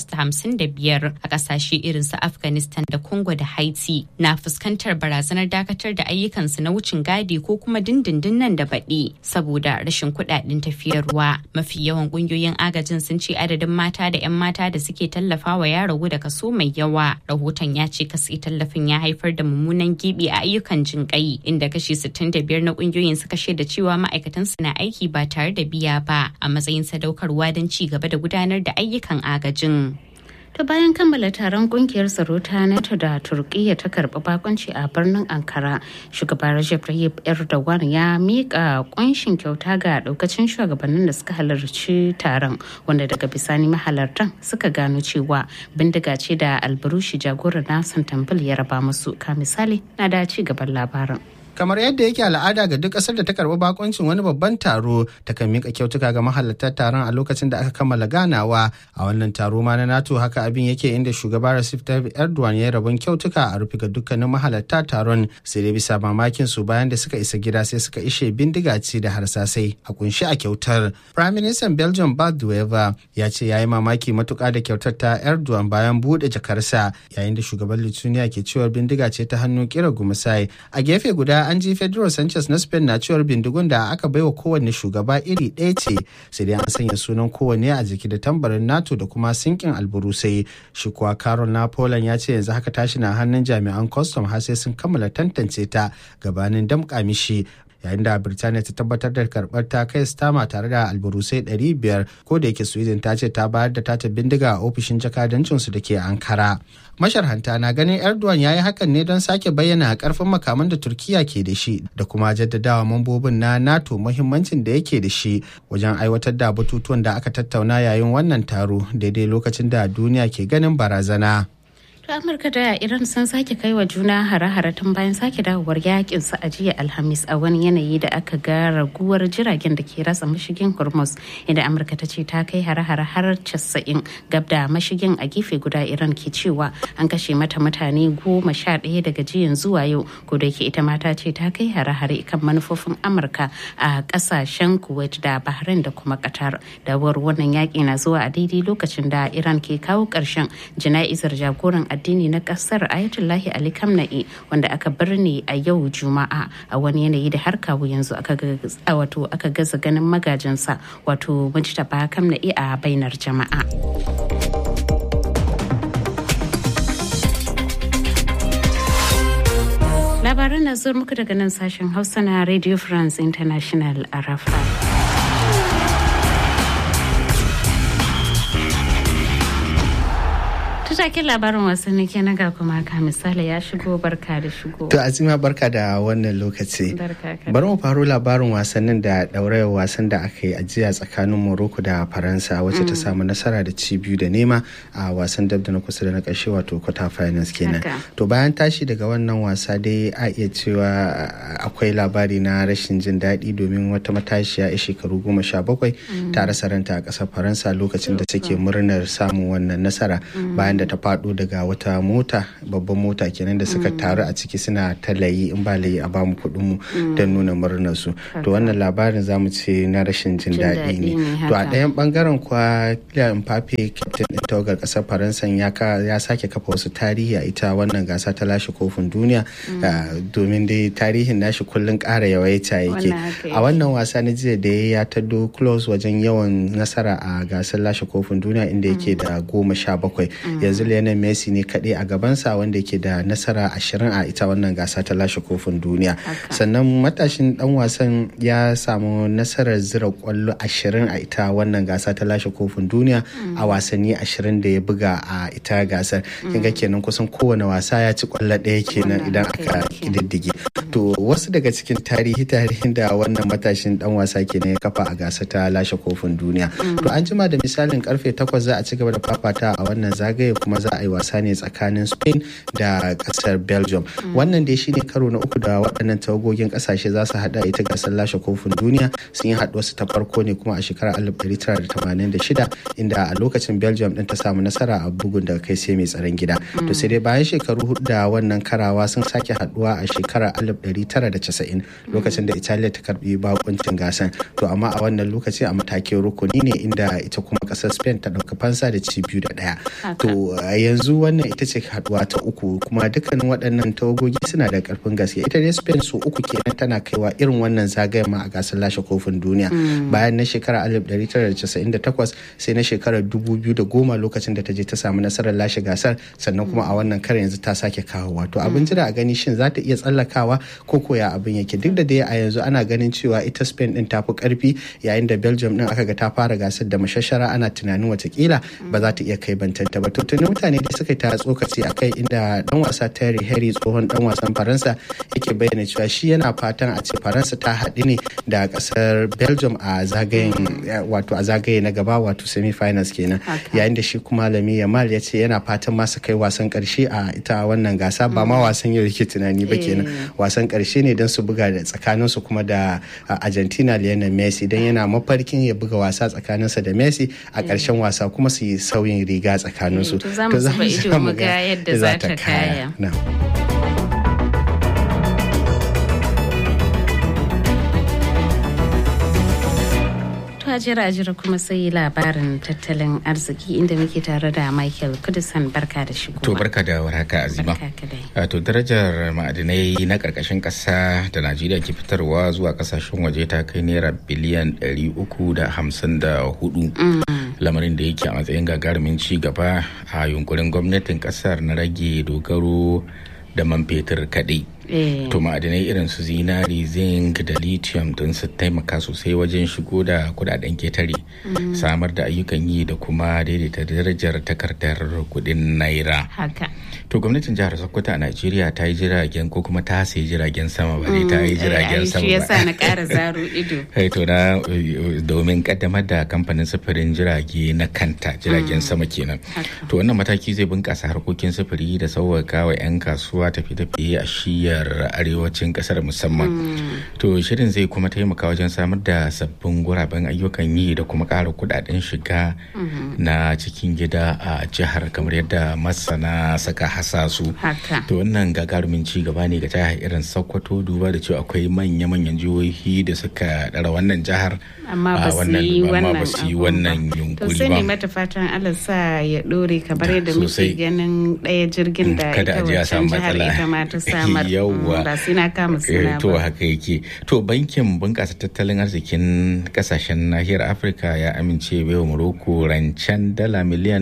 855 a kasashe irin su afghanistan da congo da haiti na fuskantar barazanar dakatar da ayyukansu na wucin gadi ko kuma dindindin nan da baɗi saboda rashin kuɗaɗen tafiyarwa mafi yawan kungiyoyin agajin sun ce adadin mata da 'yan mata da suke tallafawa ya ragu da kaso mai yawa rahoton ya ce kasi tallafin ya haifar da mummunan gibi a ayyukan jin kai inda kashi 65 na kungiyoyin suka shaida cewa ma'aikatan su na aiki ba tare da biya ba a matsayin sadaukarwa don ci gaba da gudanar da ayyukan agajin. ta bayan kammala taron kungiyar tsaro ta nato da turkiyya ta karbi bakonci a birnin ankara shugaba rajab tayyip erdogan ya mika kunshin kyauta ga daukacin shugabannin da suka halarci taron wanda daga bisani mahalartan suka gano cewa bindiga ce da alburushi jagorar nasan tambul ya raba musu ka misali na da ci gaban labarin kamar yadda yake al'ada ga duk ƙasar da ta karɓi bakoncin wani babban taro ta kan mika kyautuka ga mahalartar taron a lokacin da aka kammala ganawa a wannan taro ma na nato haka abin yake inda shugaba Recep Tayyip Erdogan ya rabon kyautuka a rufe ga dukkanin mahalarta taron sai dai bisa mamakin su bayan da suka isa gida sai suka ishe bindiga ce da harsasai a kunshi a kyautar Prime Minister Belgium Bart de Wever ya ce ya yi mamaki matuƙa da kyautar ta Erdogan bayan buɗe jakarsa yayin da shugaban Lithuania ke cewar bindiga ce ta hannu kira gumusai a gefe guda an ji Pedro Sanchez na Spain na cewar bindigun da aka baiwa kowanne shugaba iri ɗaya ce sai dai an sanya sunan kowanne a jiki da tambarin NATO da kuma sinkin alburusai shi kuwa Carol na Poland ya ce yanzu haka tashi na hannun jami'an custom har sai sun kammala tantance ta gabanin damƙa mishi yayin da birtaniya ta tabbatar da karɓar ta kai stama tare da alburusai 500 ko da yake sweden ta ce ta bayar da tata bindiga a ofishin jakadancinsu da ke ankara masharhanta na ganin erdogan ya yi hakan ne don sake bayyana karfin makaman da turkiya ke da shi da kuma jaddadawa mambobin na nato muhimmancin da yake da shi wajen aiwatar da batutuwan da aka tattauna yayin wannan taro daidai lokacin da duniya ke ganin barazana. To Amurka da Iran sun sake kai wa juna hare-hare tun bayan sake dawowar yakin su a jiya Alhamis a wani yanayi da aka ga raguwar jiragen da ke ratsa mashigin Hormuz inda Amurka ta ce ta kai hare-hare har 90 gab da mashigin a gefe guda Iran ke cewa an kashe mata mutane goma sha ɗaya daga jiyan zuwa yau ko da yake ita mata ce ta kai hare-hare kan manufofin Amurka a ƙasashen Kuwait da Bahrain da kuma Qatar. Dawowar wannan yaƙi na zuwa a daidai lokacin da Iran ke kawo ƙarshen jana'izar jagoran addini na kasar ayatullahi ali kamna'i wanda aka birne a yau juma'a a wani yanayi da har kawo yanzu aka wato aka gaza ganin magajinsa wato mujtaba kamna'i a bainar jama'a labaran na zuwa muku daga nan sashen hausa na radio france international a rafa taken labarin wasanni ke na ga kuma ka misali ya shigo barka da shigo. To Azima barka da wannan lokaci. Bari mu faro labarin wasannin da ɗaurayar wasan da aka yi ajiya tsakanin Morocco da Faransa wacce ta samu nasara da ci biyu da nema a wasan dab da na kusa da na ƙarshe wato quarter finals kenan. To bayan tashi daga wannan wasa dai a iya cewa akwai labari na rashin jin daɗi domin wata matashiya a shekaru goma sha bakwai ta rasa ranta a ƙasar Faransa lokacin da take murnar samun wannan nasara bayan da ta faɗo daga wata mota babban mota kenan da suka taru a ciki suna ta layi in ba layi a bamu kuɗin mu don nuna murnar su to wannan labarin zamu ce na rashin jin daɗi ne to a ɗayan bangaren kuwa Kylian Mbappe captain ɗin tawagar ƙasar Faransa ya sake kafa wasu tarihi a ita wannan gasa ta lashe kofin duniya domin dai tarihin nashi kullun ƙara yawaita yake a wannan wasa na jiya da ya taddo close wajen yawan nasara a gasar lashe kofin duniya inda yake da goma sha bakwai yanzu Lionel Messi ne kaɗai a gabansa wanda yake da nasara ashirin a ita wannan gasa ta lashe kofin duniya sannan matashin dan wasan ya samu nasarar zira kwallo ashirin a ita wannan gasa ta lashe kofin duniya a wasanni ashirin da ya buga a ita gasar kinga kenan kusan kowane wasa ya ci kwallo ɗaya kenan idan aka kididdige to wasu daga cikin tarihi tarihin da wannan matashin dan wasa kenan ya kafa a gasa ta lashe kofin duniya to an jima da misalin karfe takwas za a ci gaba da fafata a wannan zagaye kuma za a yi wasa ne tsakanin spain da kasar belgium wannan dai shine karo na uku da waɗannan tawagogin ƙasashe za su haɗa ita gasar lashe kofin duniya sun yi haɗuwarsu ta farko ne kuma a shekarar 1986 inda a lokacin belgium ɗin ta samu nasara a bugun daga kai sai mai tsaron gida to sai dai bayan shekaru hudu da wannan karawa sun sake haɗuwa a shekarar 1990 lokacin da italiya ta karbi bakuncin gasan to amma a wannan lokaci a matakin rukuni ne inda ita kuma ƙasar spain ta ɗauka fansa da ci biyu da ɗaya to yanzu wannan ita ce haduwa ta uku kuma dukkanin waɗannan tawagogi suna da karfin gaske ita dai spain su uku kenan tana kaiwa irin wannan zagayen ma a gasar lashe kofin duniya bayan na shekarar 1998 sai na shekarar 2010 lokacin da ta je ta samu nasarar lashe gasar sannan kuma a wannan kare yanzu ta sake kawowa to abin jira a gani shin za ta iya tsallakawa ko koya abin yake duk da dai a yanzu ana ganin cewa ita spain din ta fi karfi yayin da belgium din aka ga ta fara gasar da mashashara ana tunanin watakila ba za ta iya kai bantanta ba to tuni mutane da suka ta tsokaci a kai inda dan wasa Terry Henry tsohon dan wasan Faransa yake bayyana cewa shi yana fatan a ce Faransa ta haɗu ne da ƙasar Belgium a zagayen wato a zagaye na gaba wato semi finals kenan yayin da shi kuma Lami Yamal ya ce yana fatan ma su kai wasan ƙarshe a ita wannan gasa ba ma wasan yau yake tunani ba kenan wasan ƙarshe ne don su buga da tsakanin su kuma da Argentina Lionel Messi dan yana mafarkin ya buga wasa tsakaninsa da Messi a ƙarshen wasa kuma su yi sauyin riga tsakanin su to za mu zuba ido mu ga yadda za ta kaya. jira jira kuma sai labarin tattalin arziki inda muke tare da Michael Kudisan barka da shigo. To barka da warhaka Azima. To darajar ma'adinai na karkashin kasa da Najeriya ke fitarwa zuwa kasashen waje ta kai naira biliyan 354. Lamarin da yake a matsayin gagarumin ci gaba a yunkurin gwamnatin kasar na rage dogaro da man fetur kaɗai. to ma'adinai irin su zinari zinc da lithium don su taimaka sosai wajen shigo da kudaden ketare samar da ayyukan yi da kuma daidaita darajar takardar kudin naira haka to gwamnatin jihar sokoto a najeriya ta yi jiragen ko kuma ta sayi jiragen sama ba ta yi jiragen sama ba yasa na ƙara zaro ido to na domin kaddamar da kamfanin sufurin jirage na kanta jiragen sama kenan to wannan mataki zai bunkasa harkokin sufuri da sauwaka wa 'yan kasuwa tafi-tafiye a shiyar arewacin kasar musamman to shirin zai kuma taimaka wajen samar da sabbin guraben ayyukan yi da kuma ƙara kudaden shiga na cikin gida a jihar kamar yadda masana saka hasasu to wannan gagarumin ci gaba ne ga jihar irin sokoto duba da cewa akwai manya-manyan jihohi da suka ɗara wannan jihar amma ba su yi wannan yunkuri ba to sai ne mata fatan Allah sa ya dore kamar yadda muke ganin ɗaya jirgin da ita wancan jihar ita ma ta samar ba sai na kama suna to haka yake to bankin bunƙasa tattalin arzikin kasashen nahiyar afirka ya amince baiwa morocco rancen dala miliyan